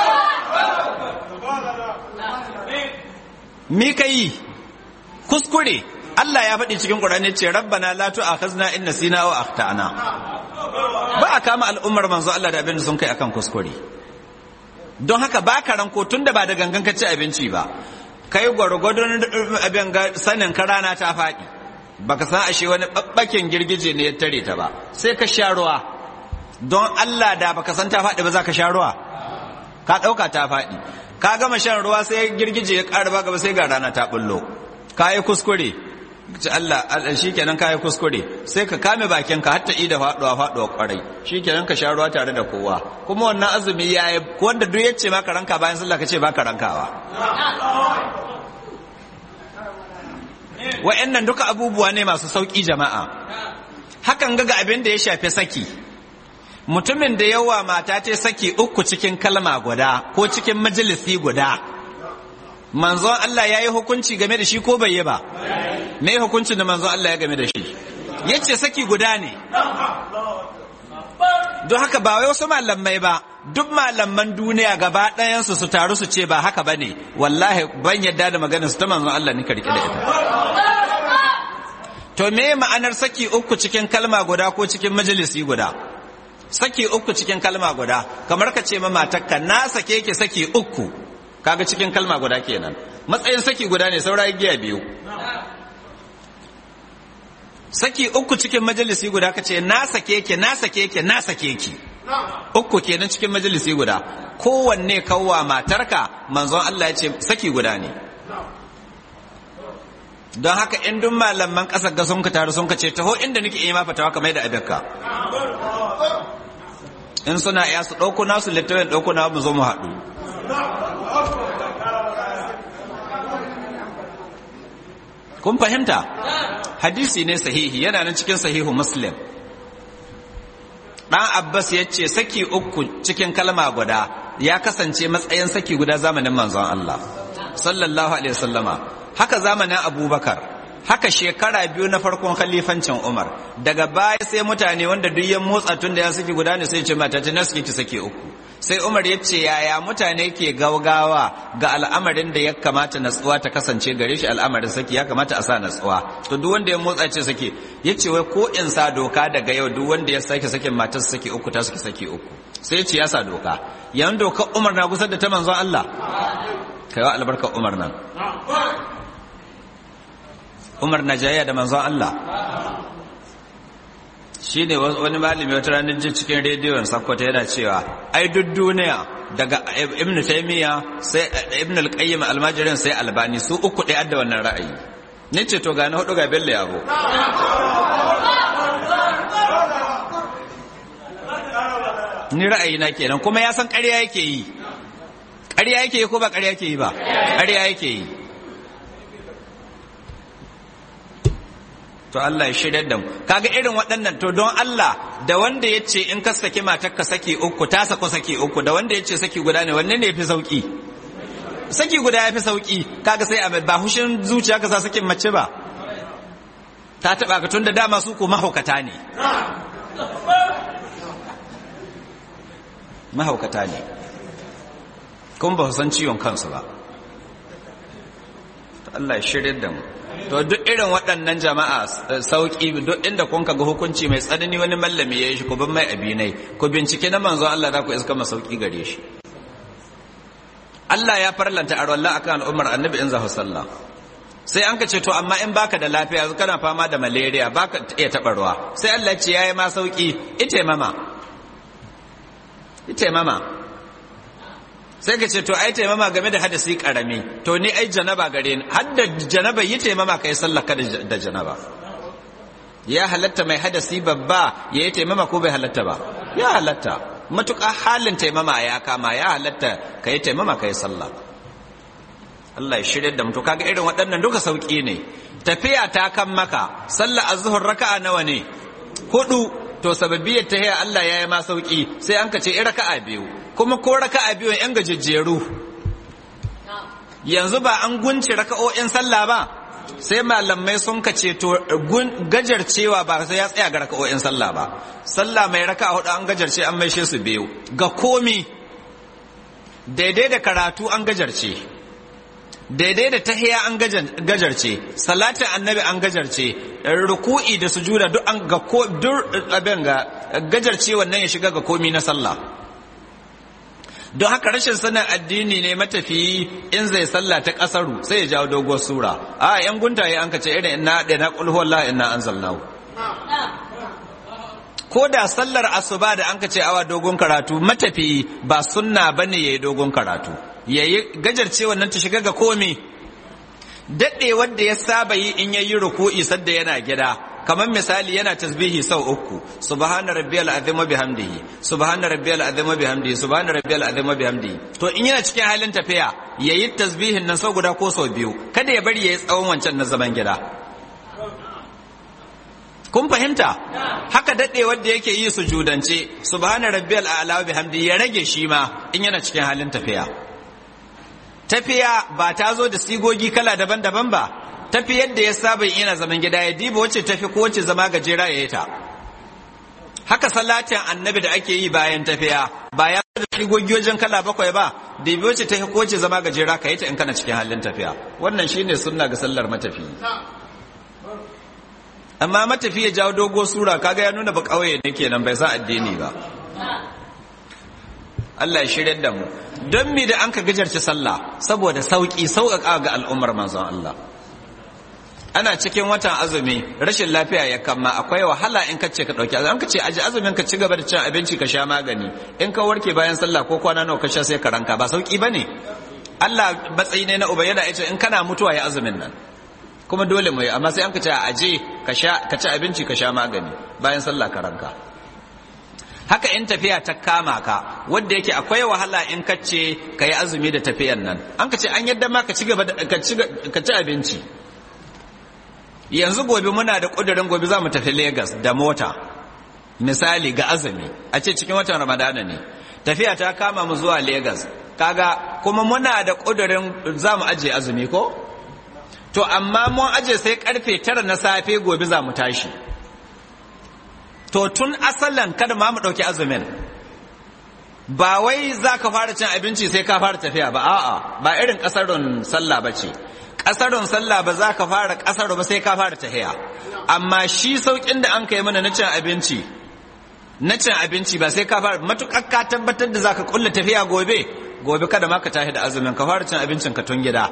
mi ka yi kuskure Allah ya faɗi cikin Qur'ani ce rabbana la tu'akhizna in nasina aw akhtana ba a kama al'ummar manzo Allah da abin da sun kai akan kuskure don haka ba ka ranko tunda ba da gangan ka ci abinci ba kai gwargwadon abin sanin ka rana ta faɗi baka san ashe wani babbakin girgije ne ya tare ta ba sai ka sha ruwa don Allah da baka san ta faɗi ba za ka sha ruwa ka ɗauka ta faɗi ka gama shan ruwa sai girgije ya ƙara ba gaba sai ga rana ta bullo ka yi kuskure ci Allah shi kenan ka yi kuskure sai ka kame bakin ka hatta ida faɗuwa faɗuwa ƙwarai shi kenan ka sha ruwa tare da kowa kuma wannan azumi ya yi wanda duk ya ce maka ranka bayan sallah ka ce baka rankawa wa'annan duka abubuwa ne masu sauƙi jama'a hakan ga abin da ya shafi saki mutumin da yawa mata ta saki uku cikin kalma guda ko cikin majalisi guda manzon Allah ya yi hukunci game da shi ko bai yi ba me hukuncin da manzon Allah ya game da shi ya ce saki guda ne don haka ba wai wasu malamai ba duk malaman duniya gaba ɗayansu su taru su ce ba haka ba ne wallahi ban yadda da maganar su ta manzon Allah ni rike da ita to me ma'anar saki uku cikin kalma guda ko cikin majalisi guda saki uku cikin kalma guda kamar ka ce ma matakka na sake ki saki uku kaga cikin kalma guda kenan matsayin saki guda ne saura giya biyu saki uku cikin majalisi guda ka ce na sake ki na sake ki na sake ki uku kenan cikin majalisi guda kowanne kawwa matarka manzon Allah ya ce saki guda ne don haka in duk malaman ƙasar ga sun ka taru sun ka ce taho inda nake yi ma fatawa kamar da abinka in suna iya su ɗauko nasu littafin ɗauko na mu zo mu haɗu kun fahimta hadisi ne sahihi yana nan cikin sahihu muslim ɗan abbas ya ce saki uku cikin kalma guda ya kasance matsayin saki guda zamanin manzon Allah sallallahu alaihi wasallama haka zamanin abubakar haka shekara biyu na farkon khalifancin umar daga baya sai mutane wanda duk ya motsa tun da ya saki guda ne sai ce mata ta naski ta sake uku sai umar ya ce yaya mutane ke gaugawa ga al'amarin da ya kamata natsuwa ta kasance gare shi al'amarin saki ya kamata a sa natsuwa to duk wanda ya motsa ce sake ya ce wai ko in sa doka daga yau duk wanda ya sake sakin matar sake uku ta sake sake uku sai ya ce ya sa doka yan doka umar na kusa da ta manzon Allah kai wa albarkar umar nan umar na jayya da manzon Allah shi ne wani malami wata ranar jin cikin rediyon sakkwato yana cewa ai duk duniya daga ibn taymiya sai ibn al-qayyim almajirin sai albani su uku ɗaya da wannan ra'ayi ni ce to gani hudu ga bello yabo ni ra'ayi na kenan kuma ya san ƙarya yake yi ƙarya yake yi ko ba ƙarya yake yi ba ƙarya yake yi to Allah ya shirya da mu kaga irin waɗannan to don Allah da wanda ya ce in ka saki matar ka saki uku ta sako saki uku da wanda ya ce saki guda ne wanne ne ya fi sauki saki guda ya fi sauki kaga sai a ba hushin zuciya ka sa sakin mace ba ta taɓa ka tun da dama su ko mahaukata ne mahaukata ne kuma ba su san ciwon kansu ba Allah ya shirya da mu to duk irin waɗannan jama'a sauƙi duk inda kun ga hukunci mai tsanani wani mallami ya yi shi ku bin mai abinai ku bincike na manzo Allah za ku iska ma sauƙi gare shi Allah ya farlanta a rawallah akan al'ummar annabi in zahu sallah sai an ka ce to amma in baka da lafiya yanzu kana fama da malaria baka iya taɓa ruwa sai Allah ce yayi ma sauƙi ite mama ite mama sai ka ce to ai taimama game da hadasi karami to ni ai janaba gare ni har da janaba yi taimama kai sallah ka da janaba ya halatta mai hadasi babba ya yi taimama ko bai halatta ba ya halatta matuƙa halin taimama ya kama ya halatta ka yi taimama ka yi sallah Allah ya shirya da mutu kaga irin waɗannan duka sauƙi ne tafiya ta kan maka sallah azhur raka'a nawa ne hudu to sababiyar ta haya Allah ya yi ma sauƙi sai an ka ce raka'a biyu kuma ko raka'a biyu yan gajejjeru yanzu ba an gunci raka'o'in sallah ba sai malamai sun ka ce to gajarcewa ba sai ya tsaya ga raka'o'in sallah ba sallah mai raka'a hudu an gajarce an maishe su biyu ga komi daidai da karatu an gajarce daidai da tahiya an gajarce salatin annabi an gajarce ruku'i da sujuda duk an ga ko duk abin ga gajarce wannan ya shiga ga komi na sallah don haka rashin sanin addini ne matafiyi in zai sallah ta kasaru sai ya jawo doguwar sura a yan guntaye an kace irin inna da na qul huwallahu inna anzalnahu ko da sallar asuba da an kace awa dogon karatu matafiyi ba sunna bane yayi dogon karatu yayi gajarce wannan ta shiga ga komi daɗe wanda ya saba yi in yayi ruku'i sadda yana gida kamar misali yana tasbihi sau uku subhana rabbiyal azim wa bihamdihi subhana rabbiyal azim wa bihamdihi subhana rabbiyal azim wa bihamdihi to in yana cikin halin tafiya yayi tasbihin nan sau guda ko sau biyu kada ya bari yayi tsawon wancan na zaman gida kun fahimta haka daɗe wanda yake yi sujudance subhana rabbiyal a'la wa bihamdihi ya rage shi ma in yana cikin halin tafiya tafiya ba ta zo da sigogi kala daban-daban ba tafi yadda ya saba yana zaman gida ya diba wacce tafi ko wacce zama gajera ya yi ta haka salatin annabi da ake yi bayan tafiya ba ya da sigogi wajen kala bakwai ba dibi wacce tafi ko wacce zama gajera ka yi ta in kana cikin halin tafiya wannan shine sunna ga sallar matafi amma matafi ya jawo dogo sura kaga ya nuna ba kauye ne kenan bai sa addini ba Allah ya shirya da mu don mi da an ka gajarci sallah saboda sauki sauƙaƙa ga al'ummar manzon Allah ana cikin watan azumi rashin lafiya ya kama akwai wahala in ka ce ka ɗauki azumi an ka ce aji azumin ka ci gaba da cin abinci ka sha magani in ka warke bayan sallah ko kwana nawa ka sha sai ka ranka ba sauki ba ne Allah matsayi ne na uba yana ita in kana mutuwa ya azumin nan kuma dole mu yi amma sai an ka ce a aje ka ci abinci ka sha magani bayan sallah ka ranka haka in tafiya ta kama ka wanda yake akwai wahala in ka ce ka yi azumi da tafiyan nan an ka ce an yadda ma ka ci gaba ka ci abinci yanzu gobe muna da ƙudurin gobe za mu tafi Legas da mota misali ga azumi a ce cikin watan ramadana ne tafiya ta kama mu zuwa Legas kaga kuma muna da ƙudurin za mu ajiye azumi ko to amma mun aje sai karfe tara na safe gobe za mu tashi to tun asalan kada ma mu ɗauki azumin ba wai za ka fara cin abinci sai ka fara tafiya ba a'a ba irin ƙasarun sallah ba ce ƙasarun sallah ba za ka fara ƙasar ba sai ka fara tafiya amma shi sauƙin da an kai mana na cin abinci na cin abinci ba sai ka fara matuƙar ka tabbatar da za ka ƙulla tafiya gobe gobe kada ma ka tashi da azumin ka fara cin abincin ka tun gida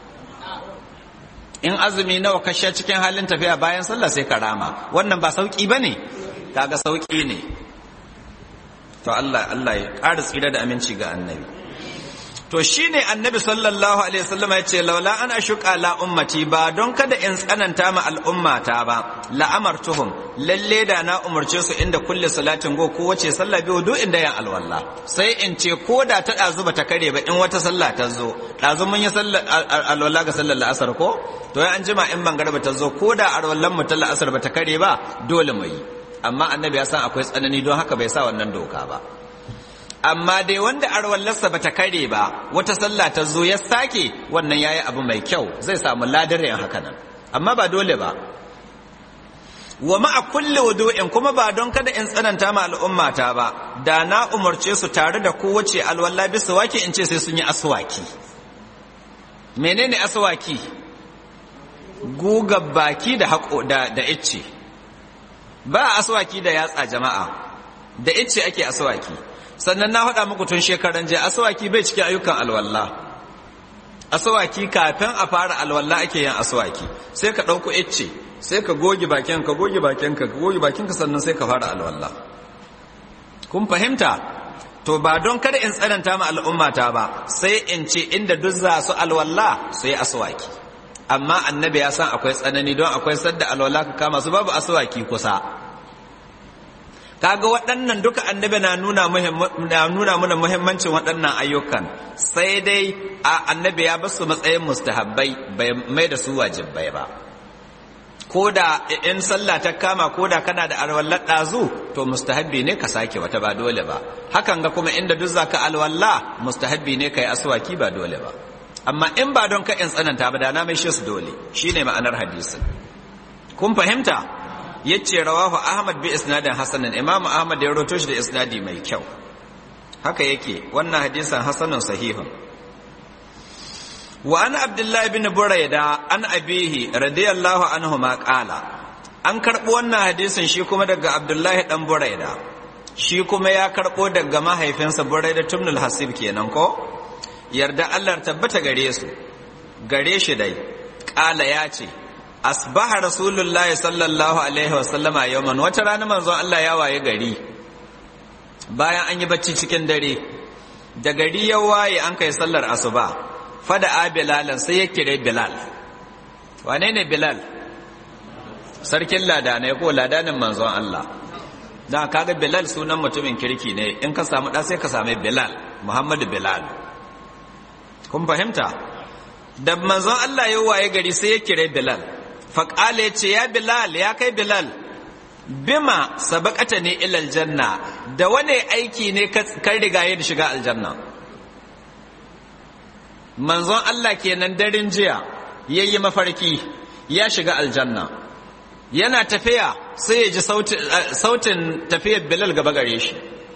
in azumi nawa ka sha cikin halin tafiya bayan sallah sai ka rama wannan ba sauki bane kaga sauki ne to Allah Allah ya ƙara tsira da aminci ga annabi to shine annabi sallallahu alaihi wasallam ya ce laula an ashuqa la ummati ba don kada in tsananta ma al'ummata ba la amartuhum lalle da na umarce su inda kulli salatin go ko wace sallah bi wudu inda yan alwalla sai in ce ko da ta dazu ba ta kare ba in wata sallah ta zo dazu mun yi sallar alwalla ga sallar la'asar ko to an jima in bangar ba ta zo ko da alwallan mu ta la'asar ba ta kare ba dole mu yi amma annabi ya san akwai tsanani don haka bai sa wannan doka ba amma dai wanda arwallarsa ba ta kare ba wata sallah ta zo ya sake wannan ya yi abu mai kyau zai samu ladar yin haka nan amma ba dole ba wa ma'a kulle wudu'in kuma ba don kada in tsananta ma al'ummata ba da na umarce su tare da kowace alwala bisa wake in ce sai sun yi aswaki menene aswaki guga baki da haƙo da da icce ba aswaki da yatsa jama'a da icce ake aswaki sannan na faɗa muku tun shekaran jiya asawaki bai cikin ayyukan alwalla asawaki kafin a fara alwalla ake yin asawaki sai ka ɗauko icce sai ka goge bakin ka goge bakin ka goge bakin ka sannan sai ka fara alwalla kun fahimta to ba don kada in tsananta ma al'ummata ba sai in ce inda duk za su alwalla sai asawaki amma annabi ya san akwai tsanani don akwai sadda alwalla ka kama su babu asawaki kusa kaga waɗannan duka annabi na nuna na nuna mana muhimmancin waɗannan ayyukan sai dai a annabi ya basu matsayin mustahabbai bai mai da su wajibai ba ko da in sallah ta kama ko da kana da alwallar ɗazu to mustahabbi ne ka sake wata ba dole ba hakan ga kuma inda duk zaka alwalla mustahabbi ne ka yi aswaki ba dole ba amma in ba don ka in tsananta ba da na mai shi su dole shine ma'anar hadisin kun fahimta yace rawahu ahmad bi isnadin hasanin imamu ahmad ya rawaito shi da isnadi mai kyau haka yake wannan hadisin hasanun sahihun wa an abdullahi bin burayda an abihi radiyallahu anhu ma qala an karbo wannan hadisin shi kuma daga abdullahi dan burayda shi kuma ya karbo daga mahaifinsa burayda tumnul hasib kenan ko yarda Allah tabbata gare su gare shi dai qala ya ce asbaha rasulullahi sallallahu alaihi wasallama yawman wata rana manzon Allah ya waye gari bayan an yi bacci cikin dare da gari ya waye an kai sallar asuba fada a bilalan sai ya kire bilal wane ne bilal sarkin ladanai ko ladanin manzon Allah da kaga bilal sunan mutumin kirki ne in ka samu da sai ka same bilal muhammadu bilal kun fahimta da manzon Allah ya waye gari sai ya kire bilal faƙala ya ce ya bilal ya kai bilal bima sabakata ne ilal janna da wane aiki ne kan riga da shiga aljanna manzon Allah kenan daren jiya ya yi mafarki ya shiga aljanna yana tafiya sai ya ji sautin tafiyar bilal gaba gare shi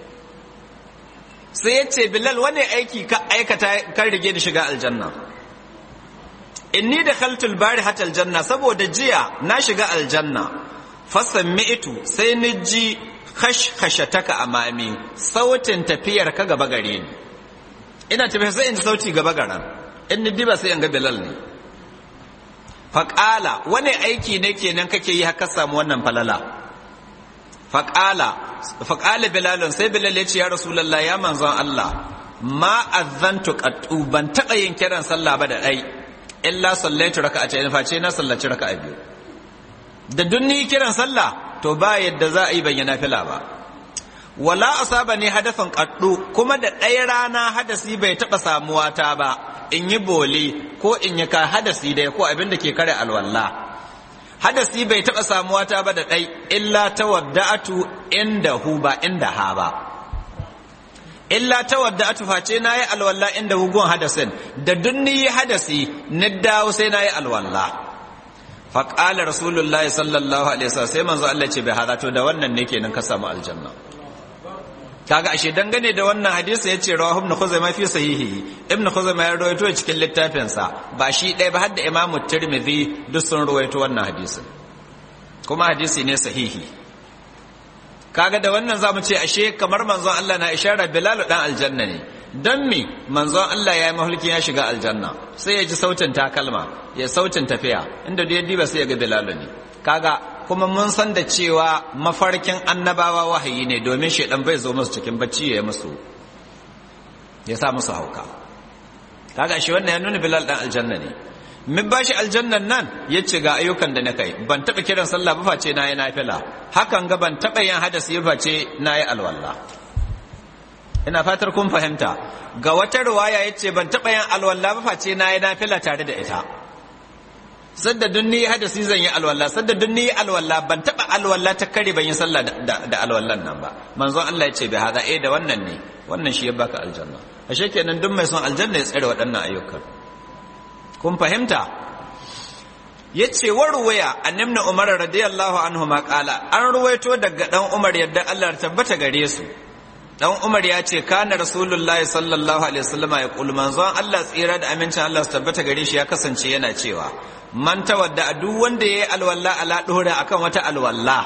sai ya ce bilal wane aiki ka aikata kan rige da shiga aljanna inni da khaltul bari hatal janna saboda jiya na shiga aljanna fasan mi'itu sai ni ji khashkhashataka amami sautin tafiyar ka gaba gare ni ina tafiya sai in ji sauti gaba garan in ni diba sai in ga bilal ne faƙala wani aiki ne kenan kake yi haka samu wannan falala faƙala faƙala bilalun sai bilal ya ce ya rasulallah ya manzon Allah ma azantu qattu ban taɓa yin kiran sallah ba da ɗai illa sallaitu raka'atayn face na sallaci raka'a biyu da dunni kiran sallah to ba yadda za a yi bayyana fila ba wala asaba ne hadafin kaddu kuma da ɗaya rana hadasi bai taɓa samuwa ta ba in yi boli ko in yi ka hadasi da ko abin da ke kare alwalla hadasi bai taɓa samuwa ta ba da ɗai illa ta wadda'atu inda hu ba inda ha ba illa ta wadda atuface na yi alwala inda hugun hadasin da dunni yi hadasi na dawo sai na yi alwala faƙala rasulullahi sallallahu alaihi wasallam sai manzo Allah ce bai hada to da wannan ne kenan ka samu aljanna kaga ashe dangane da wannan hadisi yace rawahu ibn khuzaimah fi sahihi ibn khuzaimah ya rawaito cikin littafin sa ba shi ɗaya ba har da imam tirmidhi duk sun rawaito wannan hadisin kuma hadisi ne sahihi kaga da wannan zamu ce ashe kamar manzon Allah na isharar bilal dan aljanna ne dan me manzon Allah ya yi mahulkin ya shiga aljanna sai ya ji sautin takalma ya sautin tafiya inda da ya diba sai ya ga bilal ne kaga kuma mun san da cewa mafarkin annabawa wahayi ne domin shaidan bai zo musu cikin bacci ya yi musu ya sa musu hauka kaga shi wannan ya nuna bilal dan aljanna ne min bashi aljannan nan ya ce ga ayyukan da na kai ban taɓa kiran sallah ba face na yi nafila hakan ga ban taɓa yin hadasi ba face na yi alwala ina fatar kun fahimta ga wata ruwaya ya ce ban taɓa yin alwala ba face na yi nafila tare da ita sadda dun ni hadasi zan yi alwala sadda dun ni alwala ban taba alwala ta kare ban yi sallah da alwallan nan ba manzon Allah ya ce bai hada eh da wannan ne wannan shi ya baka aljanna ashe kenan duk mai son aljanna ya tsare waɗannan ayyukan kun fahimta yace warwaya annabna umar radiyallahu anhu ma qala an ruwaito daga dan umar yadda Allah ya tabbata gare su dan umar ya ce kana rasulullahi sallallahu alaihi wasallam ya kul manzon Allah tsira da amincin Allah su tabbata gare shi ya kasance yana cewa man tawadda duk wanda yayi alwalla ala dore akan wata alwalla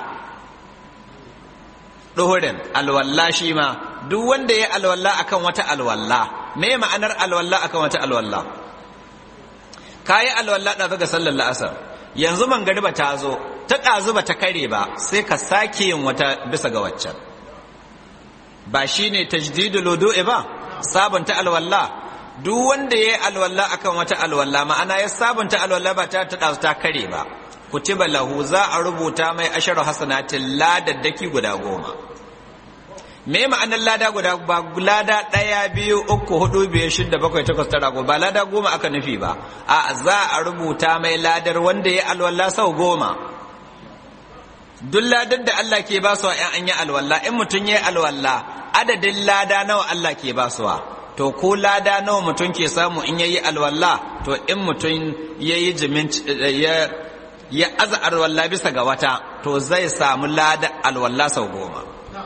doren alwalla shi ma duk wanda yayi alwalla akan wata alwalla me ma'anar alwalla akan wata alwalla kayi alwalla da ga sallar la'asar yanzu mangariba ta zo ta ɗazu ba ta kare ba sai ka sake yin wata bisa ga waccan ba shi ne tajdidul wudu'i ba sabunta alwalla duk wanda yayi alwalla akan wata alwalla ma'ana ya sabunta alwalla ba ta tada ta kare ba kutiba lahu za a rubuta mai asharu hasanatin ladaddaki guda goma me ma'anar lada guda ba lada ɗaya biyu uku hudu biyar shida bakwai takwas tara ba lada goma aka nufi ba a za a rubuta mai ladar wanda ya alwalla sau goma duk ladar da Allah ke ba su ‘yan an yi alwalla in mutum ya yi alwalla adadin lada nawa Allah ke ba su to ko lada nawa mutum ke samu in ya yi alwalla to in mutum ya yi jimin ya ya aza alwalla bisa ga wata to zai samu lada alwalla sau goma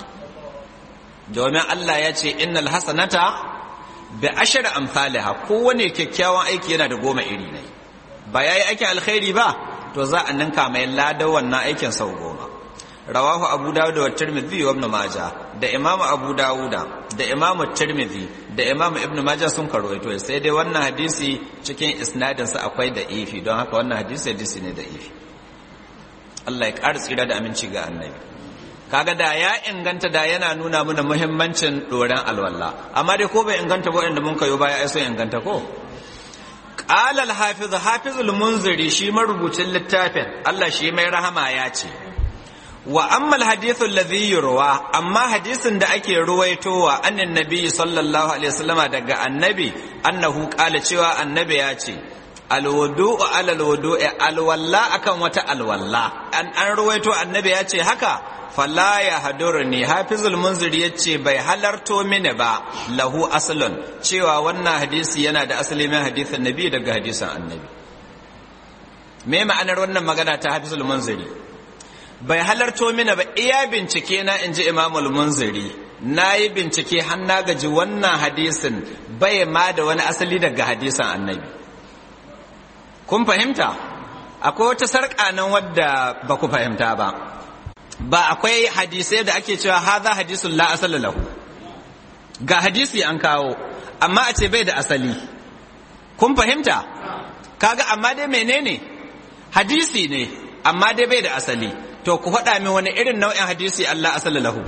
domin Allah ya ce innal hasanata bi ashri amsalha kowane kyakkyawan aiki yana da goma iri ne ba yayi aikin alkhairi ba to za a ninka mai lada wannan aikin sau goma rawahu abu dawud wa tirmidhi wa ibn majah da imam abu dawuda da imam tirmidhi da imam ibn majah sun karwaito sai dai wannan hadisi cikin isnadin sa akwai da ifi don haka wannan hadisi hadisi ne da ifi Allah ya ƙara tsira da aminci ga annabi kaga da ya inganta da yana nuna mana muhimmancin doren alwala amma dai ko bai inganta ba inda mun kayo baya ai sun inganta ko qala al-hafiz hafiz al-munziri shi marubucin littafin Allah shi mai rahama ya ce wa amma al-hadithu alladhi yurwa amma hadisin da ake ruwaitowa annin nabi sallallahu alaihi wasallam daga annabi annahu qala cewa annabi ya ce alwudu'u ala alwudu'i alwalla akan wata alwalla an an ruwaito annabi ya ce haka fala ya hadurni hafizul munziri yace bai halarto mini ba lahu aslun cewa wannan hadisi yana da asali mai hadisin nabi daga hadisin annabi me ma'anar wannan magana ta hafizul munziri bai halarto mini ba iya bincike na inji imamul munziri na yi bincike har na gaji wannan hadisin bai ma da wani asali daga hadisin annabi kun fahimta akwai wata sarƙa nan wadda ba ku fahimta ba ba akwai hadisai da ake cewa haza hadisun la asala lahu ga hadisi an kawo amma a ce bai da asali kun fahimta kaga amma dai menene hadisi ne amma dai bai da asali to ku faɗa min wani irin nau'in hadisi Allah asala lahu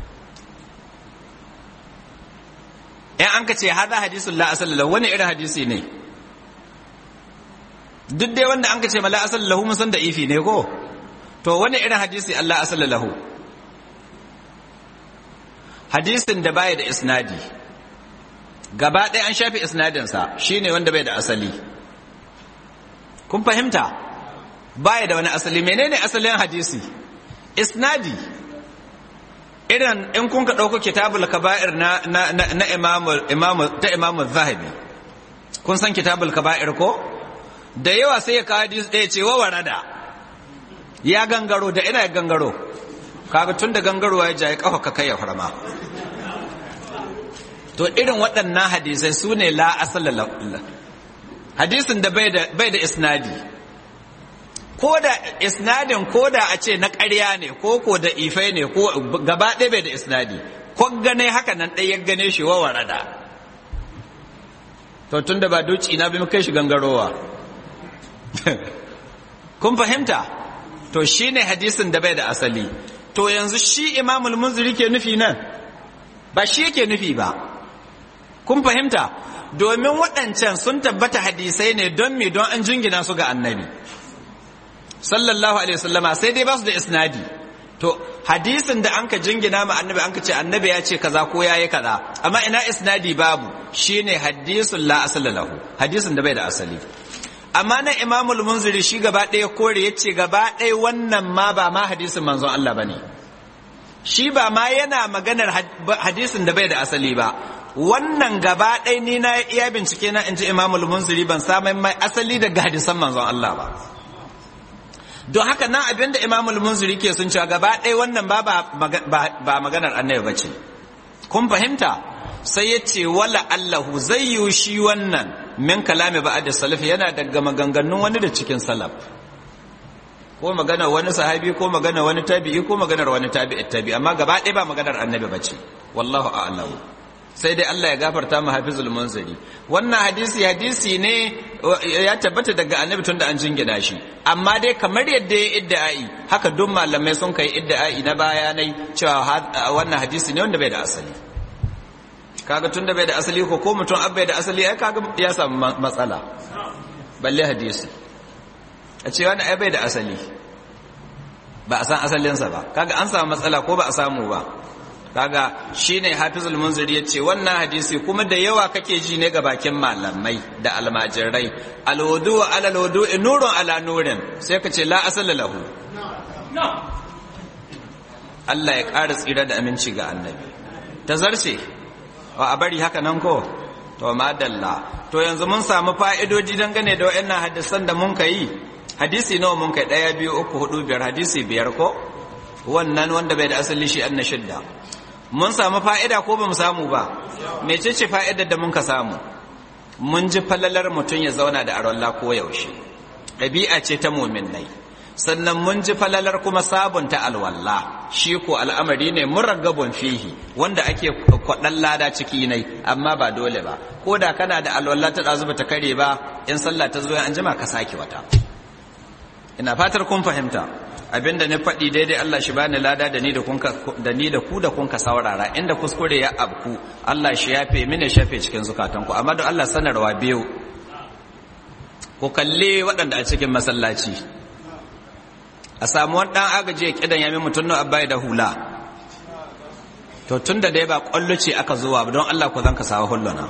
in an ka ce haza hadisun la asala lahu wani irin hadisi ne duk dai wanda an ka ce mala asala lahu mun san da ifi ne ko to wani irin hadisi Allah asala lahu hadisin da baya da isnadi gaba ɗaya an shafi isnadinsa shine wanda bai da asali kun fahimta baya da wani asali menene asalin hadisi isnadi irin in kun ka ɗauko kitabul kaba'ir na na na imamu imamu ta imamu zahabi kun san kitabul kaba'ir ko da yawa sai ya kawo hadisi ɗaya ce wa warada ya gangaro da ina ya gangaro kaga tun da gangarowa ya jaye kafa ka kai ya farma to irin waɗannan hadisai su ne la asala la hadisin da bai da isnadi ko da isnadin ko da a ce na ƙarya ne ko ko da ifai ne ko gaba ɗaya bai da isnadi ko gane haka nan ɗaya ya gane shi wa warada to tun da ba doci na bi kai shi gangarowa kun fahimta to shine hadisin da bai da asali to yanzu shi imamul munziri ke nufi nan ba shi yake nufi ba kun fahimta domin waɗancan sun tabbata hadisai ne don me don an jingina su ga annabi sallallahu alaihi wasallama sai dai ba su da isnadi to hadisin da anka jingina ma annabi anka ce annabi ya ce kaza ko yayi kaza amma ina isnadi babu shine hadisul la asala lahu hadisin da bai da asali amma na imamul munziri shi gaba ɗaya kore ya ce gaba ɗaya wannan ma ba ma hadisin manzon Allah ba ne shi ba ma yana maganar hadisin da bai da asali ba wannan gaba ɗaya ni na iya bincike na in ji imamul munziri ban samun mai asali daga hadisan manzon Allah ba don haka nan abin da imamul munziri ke sun cewa gaba ɗaya wannan ba ba maganar annabi ba ce kun fahimta sai ya ce wala allahu zai yi shi wannan min kalami ba da salaf yana daga maganganun wani da cikin salaf ko magana wani sahabi ko magana wani tabi'i ko maganar wani tabi'i tabi'i amma gaba ɗaya ba maganar annabi ba ce wallahu a'lam sai dai Allah ya gafarta mu hafizul munziri wannan hadisi hadisi ne ya tabbata daga annabi tunda an jingina shi amma dai kamar yadda ya idda'i haka duk malamai sun kai idda'i na bayanai cewa wannan hadisi ne wanda bai da asali kaga tunda bai da asali ko ko mutum abbai da asali ai kaga ya samu matsala balle hadisi a ce wani ai bai da asali ba a san asalinsa ba kaga an samu matsala ko ba a samu ba kaga shine hafizul munziri ya ce wannan hadisi kuma da yawa kake ji ne ga bakin malamai da almajirai alwudu ala alwudu nurun ala nurin sai ka ce la asala lahu Allah ya ƙara tsira da aminci ga annabi ta zarce wa a bari haka nan ko to madalla to yanzu mun samu fa'idoji dangane da wayannan hadisan da mun kai hadisi nawa mun kai daya biyu uku hudu biyar hadisi biyar ko wannan wanda bai da asali shi an na shidda mun samu fa'ida ko ba mu samu ba mecece fa'idar da mun ka samu mun ji falalar mutum ya zauna da arolla ko yaushe ɗabi'a ce ta muminai sannan mun ji falalar kuma sabunta alwalla shi ko al'amari ne muraggabun fihi wanda ake kwaɗan lada ciki nai amma ba dole ba ko da kana da alwalla ta ɗazu ba ta kare ba in sallah ta zo an jima ka sake wata ina fatar kun fahimta abinda na faɗi daidai Allah shi bani lada da ni da kun da ni da ku da kun ka saurara inda kuskure ya abku Allah shi yafe mini shafe cikin zukatanku amma don Allah sanarwa biyu ku kalle waɗanda a cikin masallaci a samu wani ɗan agaji ya kidan yamin mutum na abai da hula to tun da dai ba ƙwallo ce aka zuwa don Allah ku zan ka sawa hulluna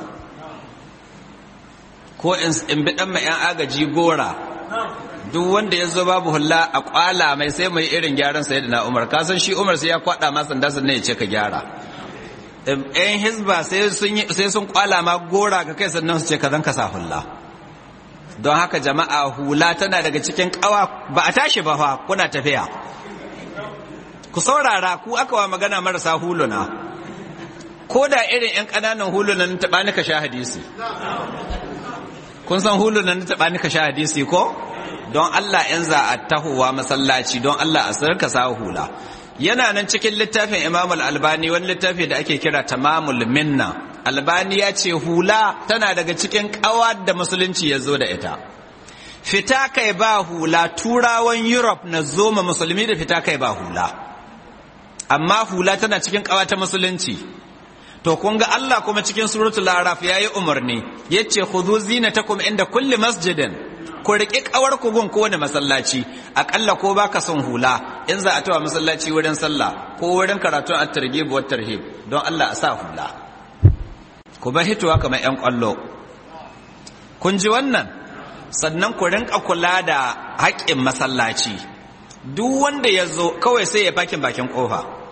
ko in bi ɗan mai ‘yan agaji gora duk wanda ya zo babu hulla a kwala mai sai mai irin gyaran sai da na umar kasan shi umar sai ya kwada ma sanda sannan ya ce ka gyara yan hizba sai sun kwala ma gora ka kai sannan su ce ka zan ka sa hulla don haka jama'a hula tana daga cikin kawa ba a tashi ba fa kuna tafiya ku saurara ku aka wa magana marasa huluna ko da irin yan ƙananan hulunan taɓa ni ka sha hadisi kun san hulunan taɓa ni ka sha hadisi ko don Allah in za a tahowa masallaci don Allah a sarka sa hula yana nan cikin littafin Imam al-Albani wani littafi da ake kira Tamamul Minna Albani ya ce hula tana daga cikin kawa da musulunci ya zo da ita fita kai ba hula turawan Europe na zoma musulmi da fita kai ba hula amma hula tana cikin kawa ta musulunci to kun ga Allah kuma cikin suratul araf yayi umarni yace khudhu zinatakum inda kulli masjidin ku riƙi ƙawar ku gun kowane masallaci aƙalla ko baka son hula in za a tawa masallaci wurin sallah ko wurin karatun at-targhib wa tarhib don Allah a sa hula ku ba hitowa kamar ƴan ƙwallo kun ji wannan sannan ku rinka kula da haƙƙin masallaci duk wanda ya zo kawai sai ya fakin bakin ƙofa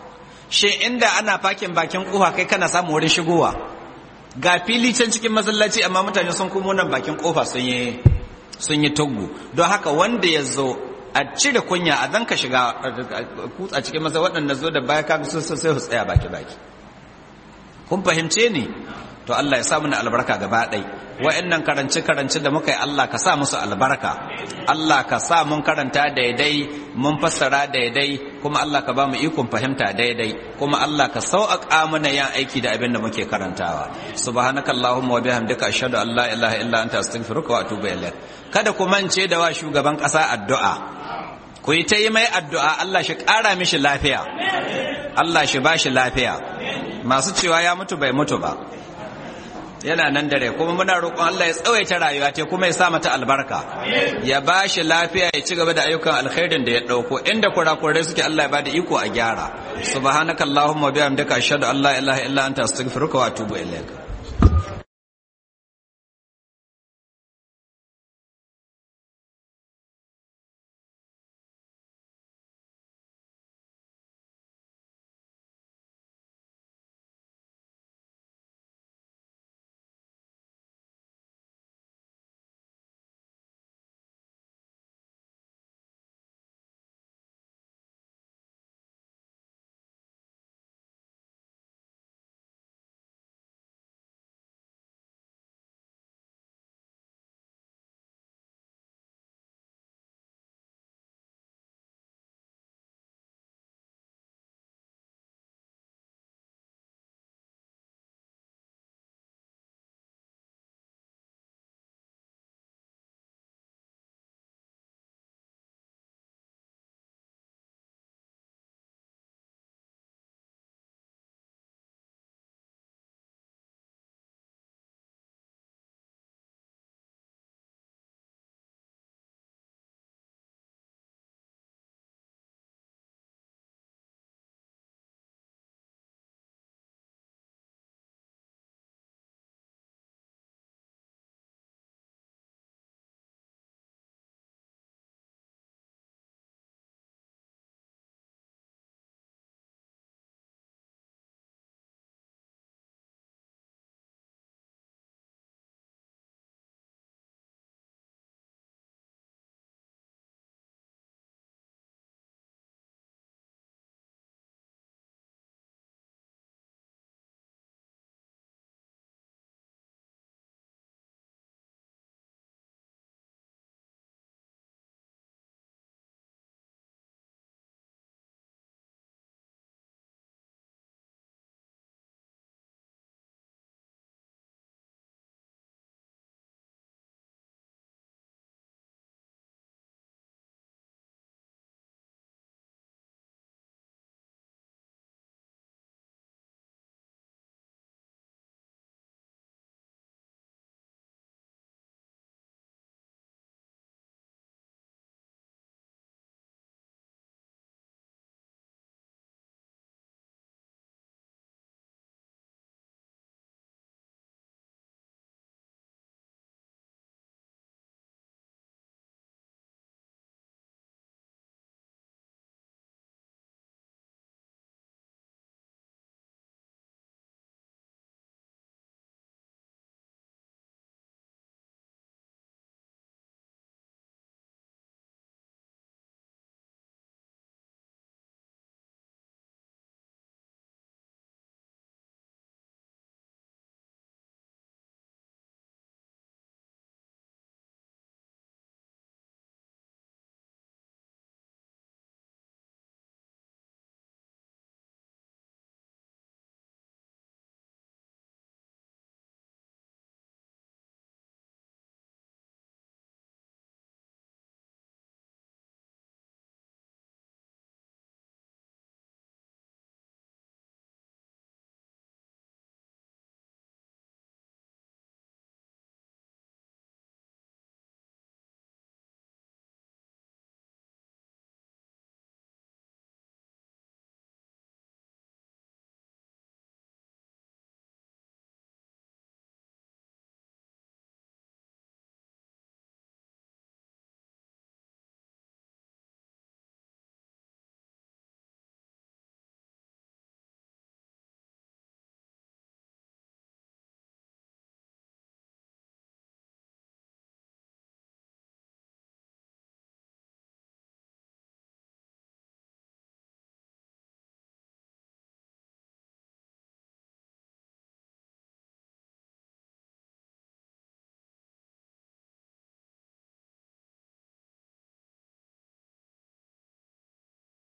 shin inda ana fakin bakin kofa kai kana samun wurin shigowa ga fili can cikin masallaci amma mutane sun komo nan bakin kofa sun yi sun yi tuggu don haka wanda ya zo a cire kunya a zan ka shiga kutsa cikin masa waɗanda zo da baya kaga sun sai su tsaya baki baki kun fahimce ni to Allah ya sa mana albarka gaba ɗai wa'annan karance karance da muka yi Allah ka sa musu albarka Allah ka sa mun karanta daidai mun fassara daidai kuma Allah ka ba mu ikon fahimta daidai kuma Allah ka sauƙaƙa mana yan aiki da abin da muke karantawa subhanaka allahumma wa bihamdika ashhadu an la ilaha illa anta astaghfiruka wa atubu ilaik kada ku mance da wa shugaban ƙasa addu'a ku yi ta yi mai addu'a Allah shi ƙara mishi lafiya Allah shi ba shi lafiya masu cewa ya mutu bai mutu ba yana nan dare kuma muna roƙon Allah ya tsawaita rayuwa ta kuma ya sa mata albarka ya ba shi lafiya ya ci gaba da ayyukan alkhairin da ya ɗauko inda kurakurai suke Allah ya bada iko a gyara subhanakallahumma bihamdika ashhadu an la ilaha illa anta astaghfiruka wa atubu ilaik